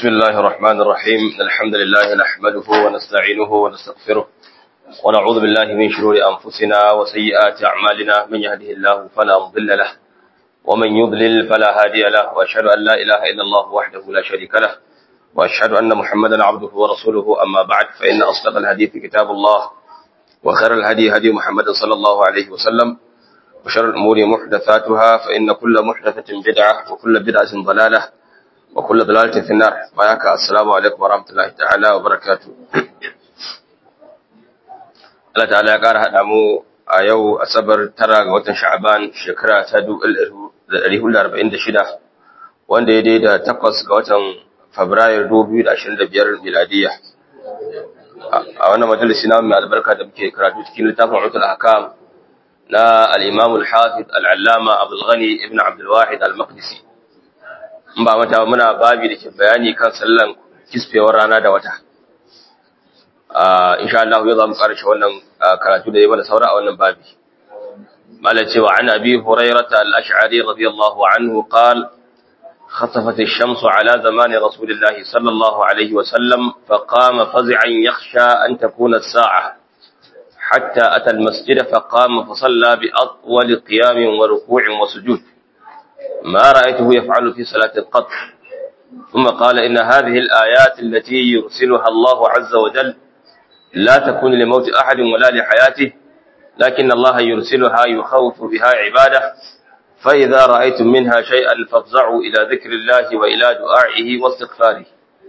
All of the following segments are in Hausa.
بسم الله الرحمن الرحيم الحمد لله نحمده ونستعينه ونستغفره ونعوذ بالله من شرور أنفسنا وسيئات أعمالنا من يهده الله فلا مضل له ومن يضلل فلا هادي له وأشهد أن لا إله إلا الله وحده لا شريك له وأشهد أن محمدا عبده ورسوله أما بعد فإن أصدق الحديث كتاب الله وخير الهدي هدي محمد صلى الله عليه وسلم وشر الأمور محدثاتها فإن كل محدثة بدعة وكل بدعة ضلالة وكل ضلالة في النار بياك السلام عليكم ورحمة الله تعالى وبركاته Allah ta'ala ya ƙara haɗa mu a yau asabar tara ga watan sha'aban shekara ta 1446 wanda ya daida takwas ga watan fabrairu 2025 miladiya a wannan majalisi na mai albarka da muke karatu cikin littafin utul hakam na al-imam al-hafiz al-allama abdul ghani ibn abdul wahid al-maqdisi in ba mata muna babi da ke bayani kan sallan kisfewar rana da wata insha Allah yau za mu karshe wannan karatu da ya mana saura a wannan babi mala cewa an abi hurairata al-ash'ari radiyallahu anhu qal خطفت الشمس على زمان رسول الله صلى الله عليه وسلم فقام فزعا يخشى أن تكون الساعة حتى أتى المسجد فقام فصلى بأطول قيام وركوع وسجود ما رأيته يفعل في صلاة القط ثم قال إن هذه الآيات التي يرسلها الله عز وجل لا تكون لموت أحد ولا لحياته لكن الله يرسلها يخوف بها عباده فإذا رأيتم منها شيئا فافزعوا إلى ذكر الله وإلى دعائه واستغفاره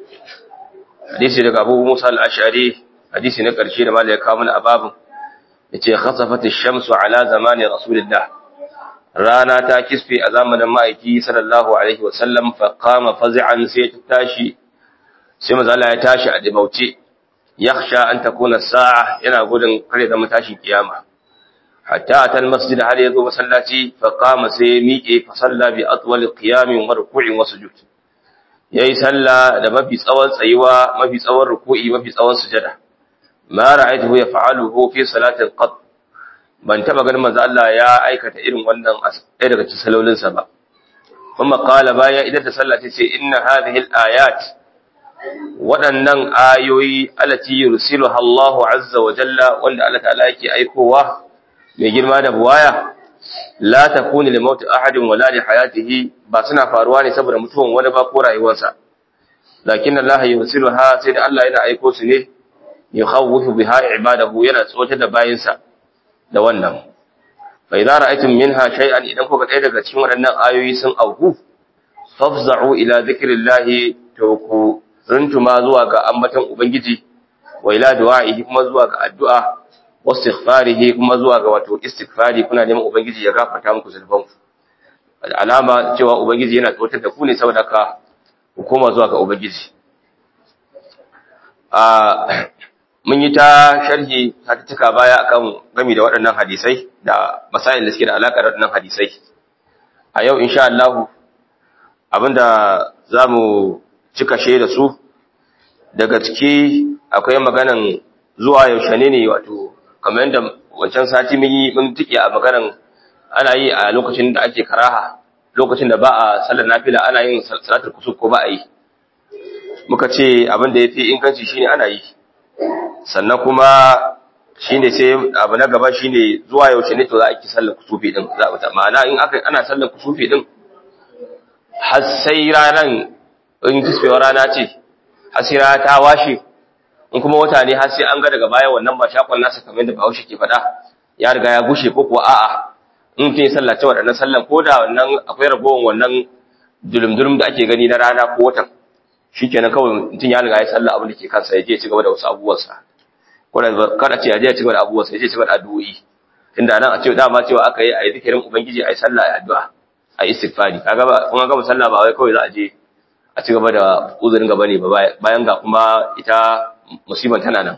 حديث لك أبو موسى الأشعري حديث نكر شيء ما لك من أباب يتي خصفت الشمس على زمان رسول الله rana ta kisfe a zamanin ma'aiki sallallahu alaihi wasallam fa qama fazi'an sai ta tashi sai manzo Allah ya tashi a dibauce yakhsha an takuna sa'a yana gudun kare da tashin kiyama hatta atal masjid har yazo masallaci fa qama sai miƙe fa salla bi atwal qiyamin wa ruku'in wa sujud yayi salla da mafi tsawon tsayuwa mafi tsawon ruku'i mafi tsawon sujada ma ra'aytuhu yaf'aluhu fi salatin qat ban taba ganin manzo Allah ya aikata irin wannan ɗaya daga cikin salolinsa ba kuma qala baya idan da sallah ta ce inna hadhihi al-ayat waɗannan ayoyi allati yursiluha Allahu azza wa jalla wanda Allah ta'ala yake aikowa mai girma da buwaya la takunu li mauti ahadin wala li hayatihi ba suna faruwa ne saboda mutuwan wani ba ko rayuwarsa lakin Allah yursiluha sai da Allah yana aiko su ne yukhawwifu biha ibadahu yana tsotar da bayinsa da wannan fa idza ra'aytum minha shay'an idan kuka ɗaya daga cikin waɗannan ayoyi sun auku fafza'u ila dhikrillahi to ku runtuma zuwa ga ambaton ubangiji wa ila du'a'ihi kuma zuwa ga addu'a wastighfarihi kuma zuwa ga wato istighfari kuna neman ubangiji ya gafarta muku zulfanku alama cewa ubangiji yana tsotar da ku ne saboda ka ku koma zuwa ga ubangiji a mun yi ta sharhi cika baya akan gami da waɗannan hadisai da masail da suke da alaƙa da waɗannan hadisai a yau insha Allah abinda zamu cika she da su daga ciki akwai maganan zuwa yaushe ne ne wato kamar yadda wancan sati mun yi mun tike a maganan ana yi a lokacin da ake karaha lokacin da ba a sallar nafila ana yin salatul kusuf ko ba a yi muka ce abin da yafi inganci shine ana yi sannan kuma shine sai abu na gaba shine zuwa yaushe ne to za a ki sallar kusufi din za a ma'ana in aka ana sallar kusufi din har sai ranan in kisfewa rana ce har sai rana ta washe in kuma wata ne har sai an ga daga baya wannan ba shakon nasa kamar da Bahaushe ke faɗa ya riga ya gushe ko kuwa a'a in mutum ya sallace waɗannan sallan ko da wannan akwai ragowar wannan dulum-dulum da ake gani na rana ko watan shikenan kawai mutum ya riga ya salla abin da ke kansa ya je ci gaba da wasu abubuwansa kada ce ya je ci gaba da abubuwansa ya je ci gaba da addu'o'i tunda nan a ce dama cewa aka yi a yi zikirin ubangiji a yi sallah a yi addu'a a yi istighfari kaga ba kun ga sallah ba wai kawai za a je a ci gaba da uzurin gaba ne ba bayan ga kuma ita musibar tana nan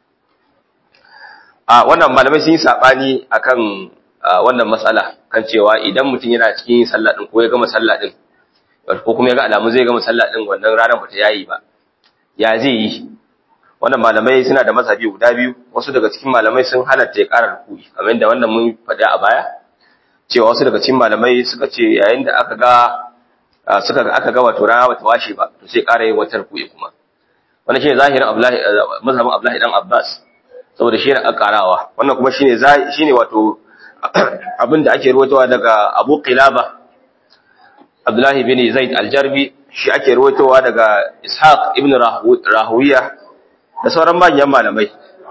a wannan malamai sun yi sabani akan wannan matsala kan cewa idan mutum yana cikin sallah din ko ya gama sallah din ko kuma ya ga alamu zai gama sallah din wannan ranar ba ta yayi ba ya zai yi wannan malamai suna da mazhabi guda biyu wasu daga cikin malamai sun halatta ya ƙara rukui kamar yadda wannan mun faɗa a baya cewa wasu daga cikin malamai suka ce yayin da aka ga suka aka ga wato rana bata washe ba to sai ƙara yin wata ruku'i kuma wannan shine zahirin Abdullahi mazhabin Abdullahi dan Abbas saboda shi ne akarawa wannan kuma shine shine wato abin da ake ruwaitowa daga Abu Qilaba Abdullahi bin Zaid al-Jarbi shi ake ruwaitowa daga Ishaq ibn Rahuwiya da sauran manyan malamai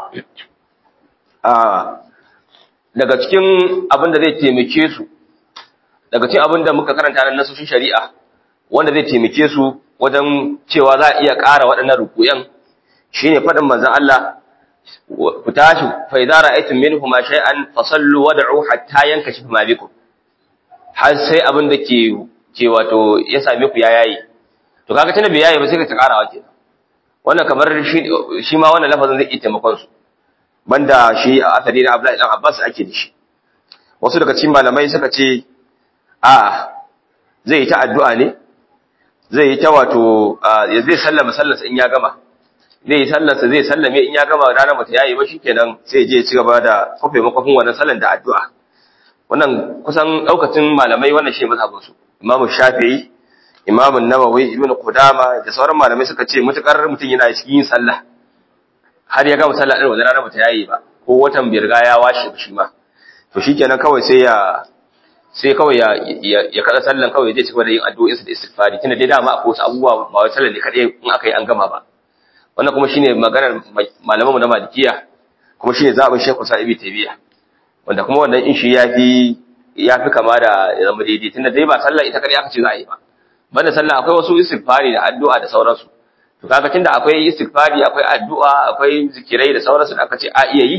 daga cikin abin da zai taimake su daga cikin abin da muka karanta nan nasoshin shari'a wanda zai taimake su wajen cewa za a iya ƙara waɗannan rukuyan shine faɗin manzon Allah ku tashi fa idza ra'aytum minhum shay'an fasallu wad'u hatta yankashifa ma bikum har sai abin da ke ke wato ya same ku ya yayi to kaga tana bai yayi ba sai ka ta ƙarawa kenan wannan kamar shi shi ma wannan lafazin zai iya taimakon su banda shi a asali na Abdullahi dan Abbas ake da shi wasu daga cikin malamai suka ce a zai yi ta addu'a ne zai yi ta wato zai sallama sallarsa in ya gama zai yi sallarsa zai sallame in ya gama ranar mata yayi ba shikenan sai je ci gaba da kofe makofin wannan sallar da addu'a wannan kusan daukacin malamai wannan shi mazhabin su Imam Shafi'i Imam Nawawi Ibn Qudama da sauran malamai suka ce mutakar mutum yana cikin yin sallah har ya gama sallah din wannan ranar mata yayi ba ko watan bai riga ya washe shi ma to shikenan kawai sai ya sai kawai ya ya kada sallan kawai zai cigaba da yin addu'o'insa da istighfari tunda dai dama akwai wasu abubuwa ba wai sallan ne kadai in aka yi an gama ba wannan kuma shine maganar malamanmu na malikiya kuma shine zaɓin Sheikh Sa'ib Tabiya wanda kuma wannan in shi yafi yafi kama da zama daidai tunda dai ba sallah ita kadai aka ce za a yi ba banda sallah akwai wasu istighfari da addu'a da sauransu to kaga tunda akwai istighfari akwai addu'a akwai zikirai da sauransu da aka ce a iya yi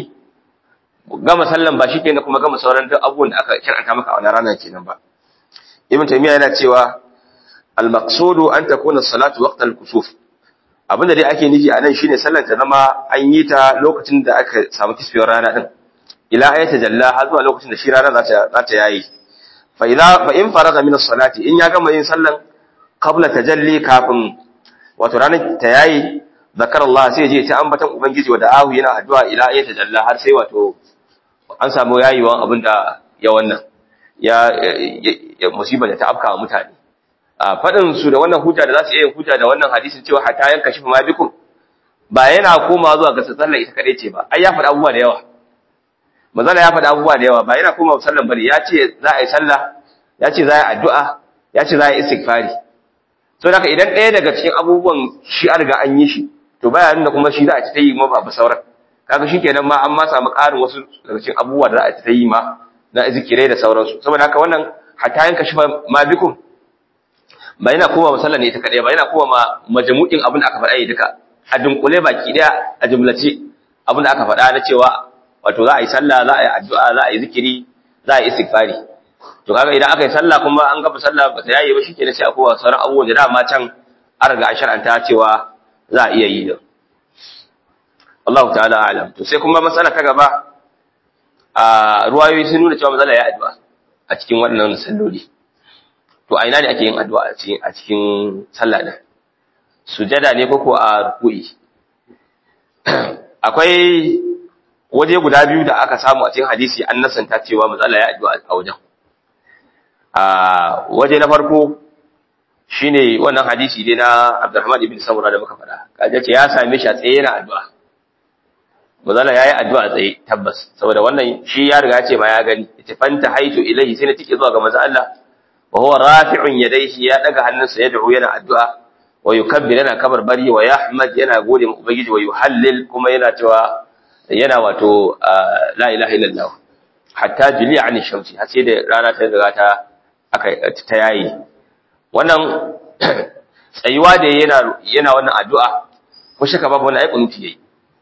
gama sallan ba shikenan kuma gama sauran duk abubuwan da aka kiranta maka a wannan rana kenan ba Ibn Taymiyyah yana cewa al-maqsudu an takuna as-salatu waqta al-kusuf abinda dai ake nufi a nan shine sallar ta zama an yi ta lokacin da aka samu kisfiyar rana din ila ayata jalla har zuwa lokacin da shi rana za ta za ta yayi fa idza fa in faraga min as-salati in ya gama yin sallan qabla tajalli kafin wato ranar ta yayi zakar Allah sai je ta ambatan ubangiji wa da'ahu yana addu'a ila ayata jalla har sai wato an samu yayiwan abinda ya wannan ya musibar da ta afka wa mutane a faɗin su da wannan hujja da za su iya hujja da wannan hadisin cewa hatta yanka shi ma bikum ba yana koma zuwa ga sallar ita kadai ce ba ai ya faɗa abubuwa da yawa manzala ya faɗa abubuwa da yawa ba yana koma sallar bane ya ce za a yi sallah ya ce za a yi addu'a ya ce za a yi istighfari so haka idan ɗaya daga cikin abubuwan shi an riga an yi shi to baya nuna kuma shi za a ci ta yi ma ba sauran kaga shi kenan ma an ma samu ƙarin wasu daga cikin abubuwa da za a ci ta yi ma na zikirai da sauransu saboda haka wannan hatta yanka shi ma bikum ba yana koma masallar ne ita kaɗai ba yana koma ma majmu'in abin da aka faɗa yi duka a dunkule baki ɗaya a jumlace abin da aka faɗa na cewa wato za a yi sallah za a yi addu'a za a yi zikiri za a yi istighfari to kaga idan aka yi sallah kuma an gaba sallah ba ta yayi ba shikenan sai a koma sauran abubuwan da dama can an riga an shar'anta cewa za a iya yi da Allah ta'ala alam to sai kuma matsala ta gaba a ruwayoyi sun nuna cewa matsala ya addu'a a cikin waɗannan salloli to a ina ne ake yin addu'a a cikin a cikin sallah din sujada ne koko a ruku'i akwai waje guda biyu da aka samu a cikin hadisi an nasanta cewa matsala ya addu'a a wajen a waje na farko shine wannan hadisi dai na Abdurrahman ibn Samura da muka faɗa kaje ce ya same shi a tsaye yana addu'a matsala yayi addu'a tsaye tabbas saboda wannan shi ya riga ya ce ma ya gani ita fanta haitu ilahi sai na tike zuwa ga manzo Allah wa huwa rafi'un yadayhi ya daga hannunsa ya da'u yana addu'a wa yukabbir yana kabar bari wa yahmad yana gode ma ubangiji wa yuhallil kuma yana cewa yana wato la ilaha illallah hatta jili an shamsi har sai da rana ta riga ta aka ta yayi wannan tsayuwa da yana yana wannan addu'a ko shaka babu wannan ai kunuti yayi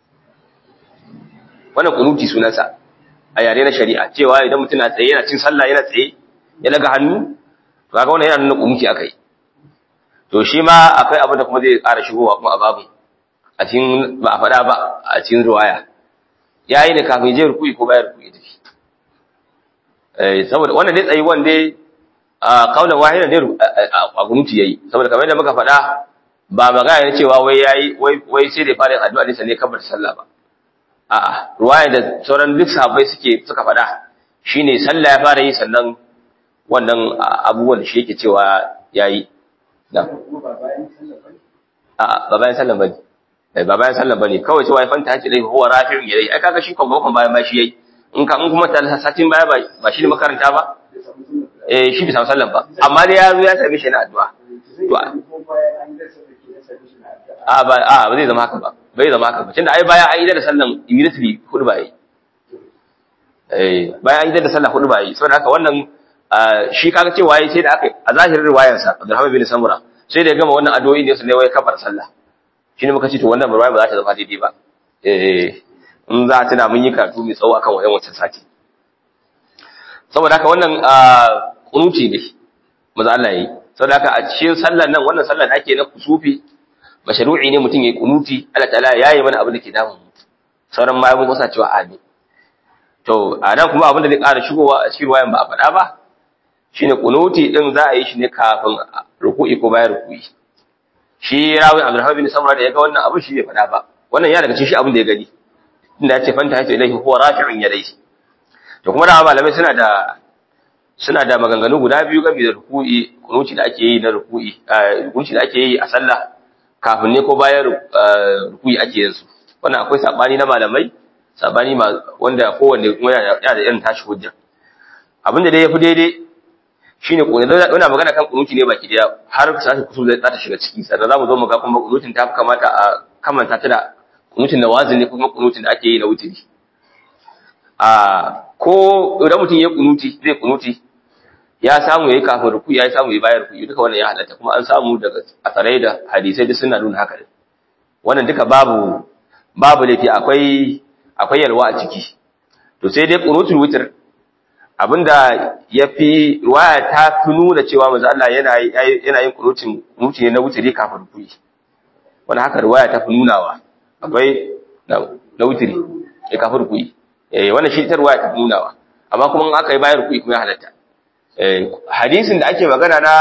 wannan kunuti sunansa a yare na shari'a cewa idan mutum na tsaye yana cin sallah yana tsaye ya daga hannu to kaga wannan yana nuna kunuti akai to shi ma akwai abin da kuma zai ƙara shigowa kuma a babu a cikin ba a faɗa ba a cikin ruwaya ya yi ne kafin je rukui ko bayan rukui tafi saboda wannan dai tsayi wanda a kaunar wahidan dai a gunuti yayi saboda kamar yadda muka faɗa ba magana ne cewa wai yayi wai wai sai da fara addu'a ne sanne kabar sallah ba a'a ruwaya da sauran duk sahabbai suke suka faɗa shine sallah ya fara yi sannan wannan abubuwan da shi yake cewa yayi na a ba bayan sallan bane eh ba bayan sallan bane kawai cewa ya fanta hace dai huwa rafi'un yadai ai kaga shi kon bakon bayan ma shi yayi in ka in kuma ta satin baya ba ba shi ne makaranta ba eh shi bisa sallan ba amma dai ya zo ya same shi na addu'a to a ba a ba zai zama haka ba bai zama haka ba tunda ai bayan an yi da sallan immediately hudu ba yi eh bayan an yi da sallan hudu ba yi saboda haka wannan shi kaga cewa yayi sai da aka a zahirin riwayarsa Abdurrahman bin Samura sai da ya gama wannan addu'o'i ne su ne wai kafar sallah shine muka ce to wannan riwaya ba za ta zama daidai ba eh in za ta da mun yi karatu mai tsawo akan wannan wancan sati saboda haka wannan kunuti ne maza Allah yayi saboda haka a cikin sallar nan wannan sallar da ake na kusufi mashru'i ne mutum yayi kunuti Allah ta'ala yayi mana abin da ke damun mu sauran ma mun kusa cewa amin to a nan kuma abin da zai ƙara shigowa a cikin wayan ba a faɗa ba shine kunuti din za a yi shi ne kafin ruku'i ko bayan ruku'i shi rawi Abdulrahman bin Samra da ya ga wannan abin shi bai faɗa ba wannan ya daga cikin shi abin da ya gani inda ya ce fanta hayta ilaihi huwa rafi'un yadayhi to kuma da malamai suna da suna da maganganu guda biyu game da ruku'i kunuti da ake yi na ruku'i kunuti da ake yi a sallah kafin ne ko bayan ruku'i ake yin su wannan akwai sabani na malamai sabani wanda kowanne kuma yana da irin tashi hujja abinda dai yafi daidai shine ko da ina magana kan kunuti ne baki daya har sai kusur zai ta shiga ciki sannan zamu zo mu ga kuma kunutin ta fi kamata a kamanta ta da kunutin nawazin ne kuma kunutin da ake yi na wutiri a ko idan mutum ya kunuti zai kunuti ya samu yayi kafin ruku ya samu yayi bayan ruku duka wannan ya halatta kuma an samu daga asarai da hadisai duk suna nuna haka wannan duka babu babu laifi akwai akwai yalwa a ciki to sai dai kunutul witr abinda yafi riwaya ta fi nuna cewa manzo Allah yana yana yin kunutin kunuti ne na witri kafin ruku wannan haka riwaya ta fi nunawa akwai na witri ya kafin ruku eh wannan shi ta riwaya ta fi nunawa amma kuma in aka yi bayan ruku kuma ya halatta hadisin da ake magana na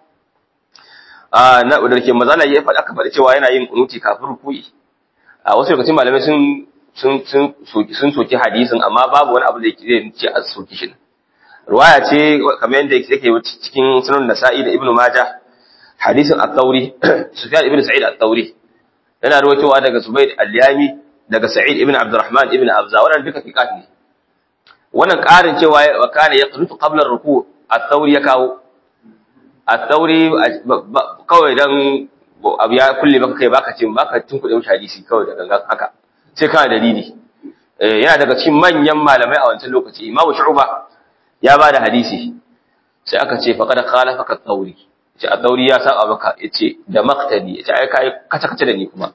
na da ke mazala ya faɗa aka faɗi cewa yana yin kunuti kafin ruku'i a wasu lokacin malamai sun sun sun sun soki hadisin amma babu wani abu da yake ce a soki shi riwaya ce kamar yadda yake cikin sunan nasa'i da ibnu majah hadisin at-tauri sufyan ibnu sa'id at-tauri yana rawaitowa daga zubayd al-yami daga sa'id ibnu abdurrahman ibnu abza wannan duka fiqat ne wannan ƙarin cewa wa kana yaqnutu qabla ar-ruku' at-tauri ya kawo at-tauri kawai dan abu ya kulle maka kai baka ce baka tunkuɗe mushi hadisi kawai da gangan haka sai kana dalili yana daga cikin manyan malamai a wancan lokaci imamu shu'ba ya ba da hadisi sai aka ce faqad khalafaka at-tauri ce at-tauri ya saba maka yace da maqtadi yace ai kai kace kace da ni kuma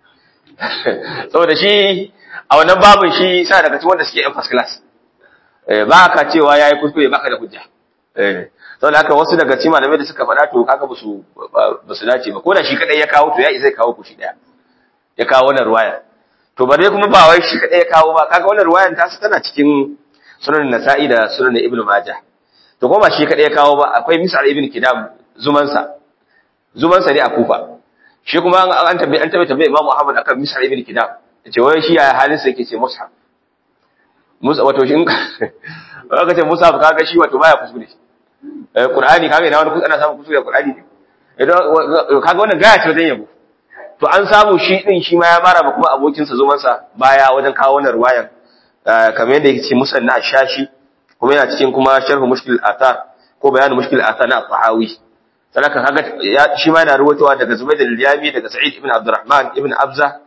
saboda shi a wannan babin shi sa daga cikin wanda suke yan first class ba ka cewa yayi kuskure baka da hujja eh saboda haka wasu daga cikin malamai da suka faɗa to kaga basu basu dace ba ko da shi kadai ya kawo to ya isa kawo ku shi daya ya kawo wannan ruwaya to bare kuma ba wai shi kadai ya kawo ba kaga wannan ruwayan ta tana cikin sunan nasa'i da sunan ibnu majah to kuma ba shi kadai ya kawo ba akwai misal ibn kidam zumansa zumansa ne a kufa shi kuma an tabbai an tabbai tabbai imam muhammad akan misal ibn kidam yace wai shi ya halin sa yake ce mushaf musa wato shi in ka ce musa kaga shi wato baya kuskure eh qur'ani kaga ina wani ana samu kuskure qur'ani ne idan kaga wannan gaya ce wajen yabo to an samu shi din shi ma ya mara ba kuma abokin sa zuman sa baya wajen kawo wannan ruwayan kamar yadda yake ce musanna ashashi kuma yana cikin kuma sharh mushkil athar ko bayan mushkil athar na tahawi sanaka kaga shi ma yana ruwatowa daga Zubayd al-Yami daga Sa'id ibn Abdurrahman ibn Abza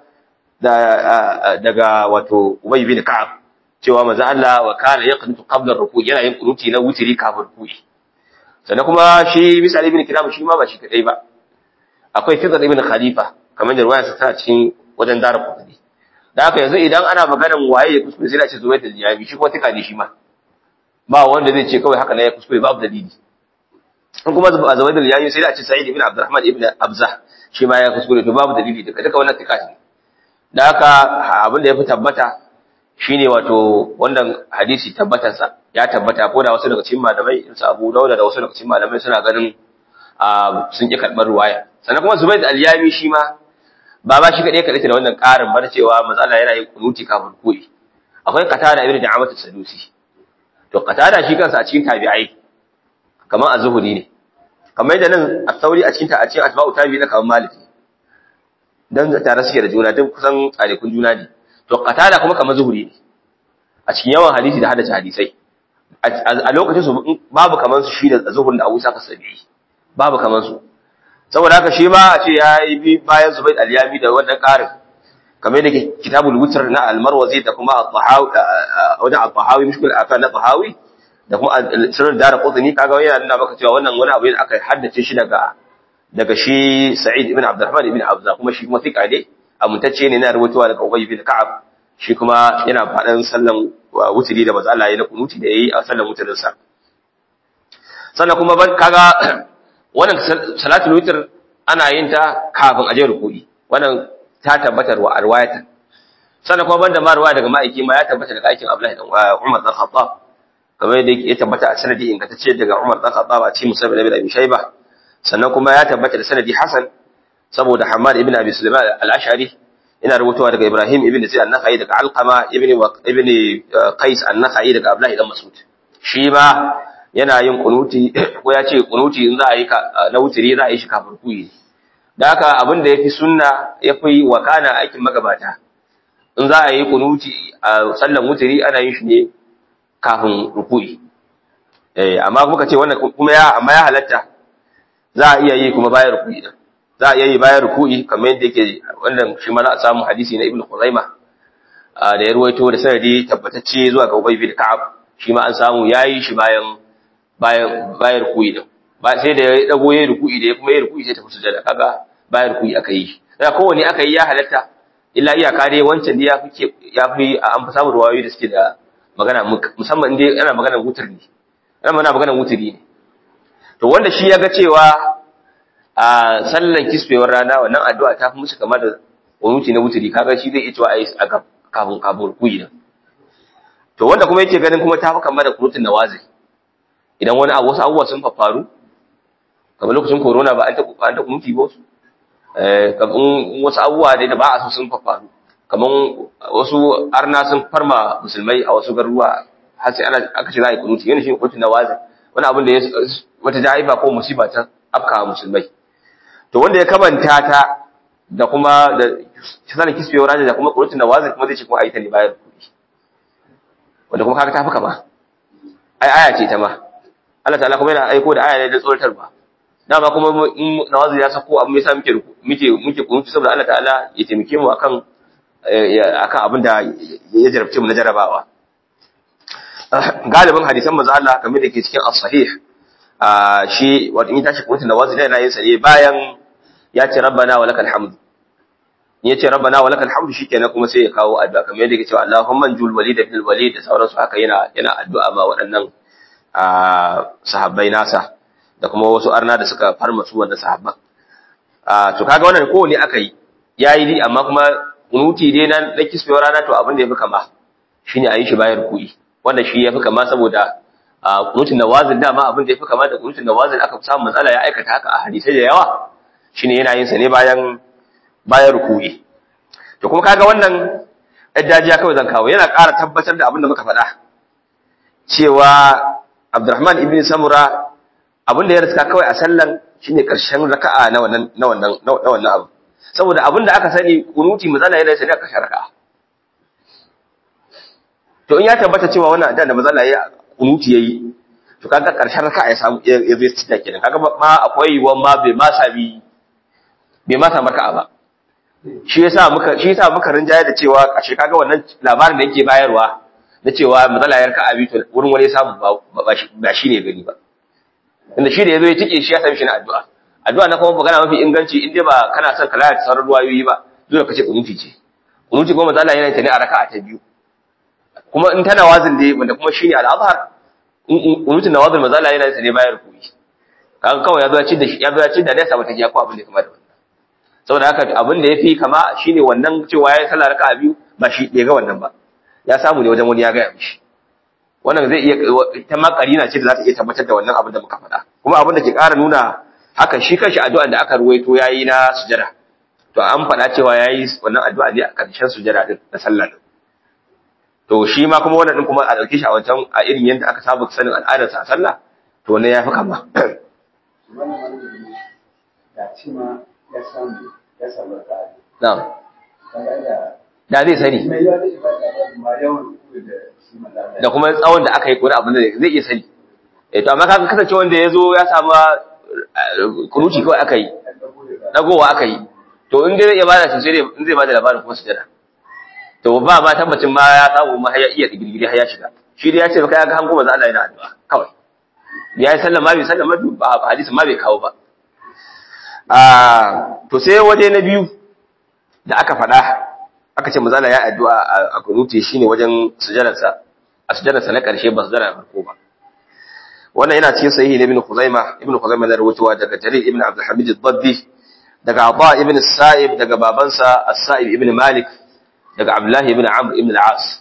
da daga wato Ubay bin Ka'ab cewa manzo Allah wa kana yaqnutu qabla ar-ruku' yana yin kunuti na wutiri kafin ruku'i sannan kuma shi misali ibn kiram shi ma ba shi kadai ba akwai fidar ibn khalifa kamar da ruwayarsa tana cikin wajen dara kudi da haka yanzu idan ana maganar waye ya kuskure sai da ce zuwa da jami shi kuma tika ne shi ma ba wanda zai ce kawai haka ne ya kuskure babu dalili in kuma a zuwa da jami sai da ce sa'id ibn abdurrahman ibn abza shi ma ya kuskure to babu dalili daga duka wannan tika ne da haka abin da ya fi tabbata shine wato wannan hadisi tabbatarsa ya tabbata ko da wasu daga cikin malamai su Abu Dawud da wasu daga cikin malamai suna ganin sun ki karɓar ruwaya sannan kuma Zubayd al-Yami shi ma ba ba shi kadai kadai da wannan ƙarin bar cewa matsala yana yin kunuti kafin koyi akwai Qatada ibn Da'amat as-Sadusi to Qatada shi kansa a cikin tabi'ai kamar az-Zuhri ne kamar yadda nan a sauri a cikin ta a cikin asba'u tabi na kamar maliki dan tare suke da juna duk kusan tsalikun juna ne to qatada kuma kamar zuhuri ne a cikin yawan hadisi da haddace hadisai a lokacin su babu kamar su shi da zuhur da Abu Sa'id as-Sabi'i babu kamar su saboda haka shi ma a ce ya yi bi bayan Zubayd al-Yami da wannan karin kamar da kitabul wutr na al-Marwazi da kuma al-Tahawi wajen al-Tahawi mushkil akan na Tahawi da kuma sirrin dara qutni kaga yana nuna maka cewa wannan wani abu ne aka haddace shi daga daga shi Sa'id ibn Abdurrahman ibn Abza kuma shi kuma fika ne amintacce ne na rubutuwa daga Ubay ibn Ka'ab shi kuma yana faɗan sallan wuturi da manzo Allah ya na kunuti da yayi a sallan wuturin sa sannan kuma kaga wannan salatul witr ana yin ta kafin aje ruku'i wannan ta tabbatar wa arwayatan sannan kuma banda ma ruwaya daga ma'aiki ma ya tabbata daga aikin Abdullahi dan Umar dan Khattab kamar yadda ya tabbata a sanadi ingantacce daga Umar dan Khattab a cikin Musab ibn Abi Shayba sannan kuma ya tabbata da sanadi Hasan saboda Hamad ibn Abi Sulaiman al-Ash'ari ina rubutuwa daga Ibrahim ibn Zaid an-Nakhai daga Alqama ibn ibn Qais an-Nakhai daga Abdullahi dan Mas'ud shi ba yana yin kunuti ko ya ce kunuti in za a yi na wutiri za a yi shi kafin kuyi da haka abin da yafi sunna yafi wakana aikin magabata in za a yi kunuti a sallan wutiri ana yin shi ne kafin ruku'i eh amma kuma kace wannan kuma ya amma ya halatta za a iya yi kuma bayan ruku'i din za a iya yi bayan ruku'i kamar yadda yake wannan shi ma za a samu hadisi na Ibn Khuzaimah da ya ruwaito da sanadi tabbatacce zuwa ga Ubay bin Ka'ab shi ma an samu yayi shi bayan bayan bayan ruku'i din ba sai da ya dago yayin ruku'i da ya kuma yayin ruku'i sai ta fusu sujada kaga bayan ruku'i aka yi da kowanne aka yi ya halatta illa iyaka dai wancan da ya fi ya fi an fi samun ruwayoyi da suke da magana musamman inda ana magana wutar ne ana mana magana wuturi ne to wanda shi ya ga cewa a sallan kisfewar rana wannan addu'a ta fi musu kamar da wunuti na wuturi kaga shi zai iya cewa ayi a kafin kafin rukuyi din to wanda kuma yake ganin kuma ta fi kamar da kunutun nawazi idan wani abu wasu abubuwa sun faru kamar lokacin corona ba an ta an ta kunuti ba su eh kamar wasu abubuwa da ba a so sun faru kamar wasu arna sun farma musulmai a wasu garuruwa har sai ana aka ce za a yi kunuti yana shi kunutun nawazi wani abin da ya wata ja'ifa ko musiba ta afka musulmai to wanda ya kamanta ta da kuma da sanin kisbewar rana da kuma kunutun nawazi kuma zai ce kuma ayi ta ne bayan kuɗi wanda kuma kaga ta fi kama ai aya ce ta ma Allah ta'ala kuma yana aiko da aya ne da tsoratarwa dama kuma in nawazi ya sako abu yasa muke muke muke kunuti saboda Allah ta'ala ya taimake mu akan akan abin da ya jarabce mu na jarabawa galibin hadisan manzo Allah kamar da ke cikin as-sahih shi wato in tashi kunuti nawazi da yana yin sa ne bayan ya ce rabbana wa lakal hamd ya ce rabbana wa lakal hamd shikenan kuma sai ya kawo addu'a kamar yadda yake cewa Allahumma jul walid ibn walid da sauransu haka yana yana addu'a ma waɗannan sahabbai nasa da kuma wasu arna da suka farma su wannan sahabban to kaga wannan kowane aka yi yayi di amma kuma kunuti dai na na kisbewar rana to abin da yafi kama shine a yi shi bayan ruku'i wanda shi yafi kama saboda kunutin nawazil dama abin da yafi kama da kunutin nawazil aka samu matsala ya aikata haka a hadisai da yawa shine yana yin sa ne bayan bayan ruku'i to kuma kaga wannan dajiya kawai zan kawo yana ƙara tabbatar da abin da muka faɗa cewa Abdurrahman ibn Samura abin da ya riska kawai a sallan shine karshen raka'a na wannan na wannan na wannan abu saboda abin da aka sani kunuti mazala yana sani a karshen raka'a to in ya tabbata cewa wannan da da mazala ya kunuti yayi to kaga karshen raka'a ya samu ya zai tsita kenan kaga ma akwai yiwuwar ma bai ma sami bai ma samu raka'a ba shi yasa muka shi yasa muka rinjaye da cewa ashe kaga wannan labarin da yake bayarwa na cewa mazala ya raka'a bi to wurin wani samu ba shi ne gani ba inda shi da yazo ya tike shi ya sami shi na addu'a addu'a na kuma magana mafi inganci in dai ba kana son ka lalata sauran ruwayoyi ba dole ka ce kunuti ce kunuti kuma mazala yana ta ne a raka'a ta biyu kuma in tana wazin dai wanda kuma shine al-azhar kunutin nawazil mazala yana ta ne bayan rukuni kaga kawai ya zo ya ci da shi ya zo ya ci da nesa ba ta giya ko abin da kamar da wannan saboda haka abin da yafi kama shine wannan cewa yayi sallah raka'a biyu ba shi bai ga wannan ba ya samu ne wajen wani ya gaya mishi wannan zai iya ta ma karina ce da za ta iya tabbatar da wannan abin da muka faɗa kuma abin da ke ƙara nuna haka shi kanshi addu'a da aka ruwaito yayi na sujada to an faɗa cewa yayi wannan addu'a ne a ƙarshen sujada din na sallah din to shi ma kuma wannan din kuma a dauke shi a wancan a irin yanda aka saba sanin al'adar sa a sallah to wannan yafi kama na'am da zai sani da kuma tsawon da aka yi kuri abin da zai iya sani eh to amma kaga kasance wanda ya zo ya samu kuruci kawai aka yi dagowa aka yi to in dai zai iya bada sosai in zai bada labarin kuma sujada to ba ma tabbacin ma ya samu ma ya iya digirgiri har ya shiga shi dai ya ce baka ya ga hango manzo Allah yana addu'a kawai ya yi sallama bai sallama ba hadisin ma bai kawo ba ah to sai waje na biyu da aka faɗa aka ce manzo Allah ya addu'a a kunuti shine wajen sujadarsa a sujadarsa na ƙarshe ba sujada farko ba wannan yana cikin sahihi na ibn Khuzaima ibn Khuzaima da rawaitowa daga Jarir ibn Abdul Hamid ad-Dabbi daga Aba ibn Sa'ib daga babansa As-Sa'ib ibn Malik daga Abdullah ibn Amr ibn al-As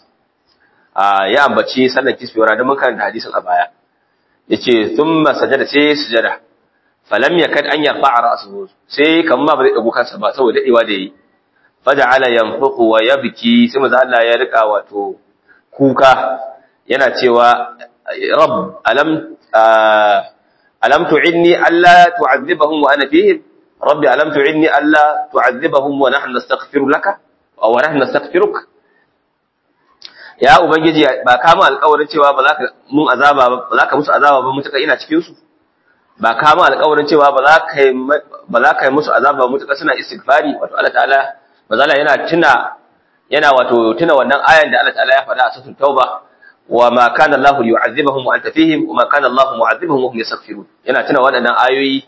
ya ambaci sallar kisbiyar da mun karanta hadisin a baya yace thumma sajada sai sujada falam yakad an yarfa'a ra'suhu sai kamar ba zai dago kansa ba saboda dadewa da yi faja'ala yanfuqu wa yabki sai manzo Allah ya rika wato kuka yana cewa rabb alam alam tu'inni alla tu'adhibahum wa ana fihim rabbi alam tu'inni alla tu'adhibahum wa nahnu nastaghfiru laka wa nahnu nastaghfiruka ya ubangiji ba ka mu alƙawarin cewa ba za ka mun azaba ba ba za ka musu azaba ba mutuka ina cikin su ba ka mu alƙawarin cewa ba za ka ba za ka yi musu azaba mutuka suna istighfari wato Allah ta'ala mazala yana tuna yana wato tuna wannan ayan da Allah ta'ala ya faɗa a suratul tauba wa ma kana Allah yu'adhibuhum wa anta fihim wa ma kana Allah mu'adhibuhum wa hum yastaghfirun yana tuna waɗannan ayoyi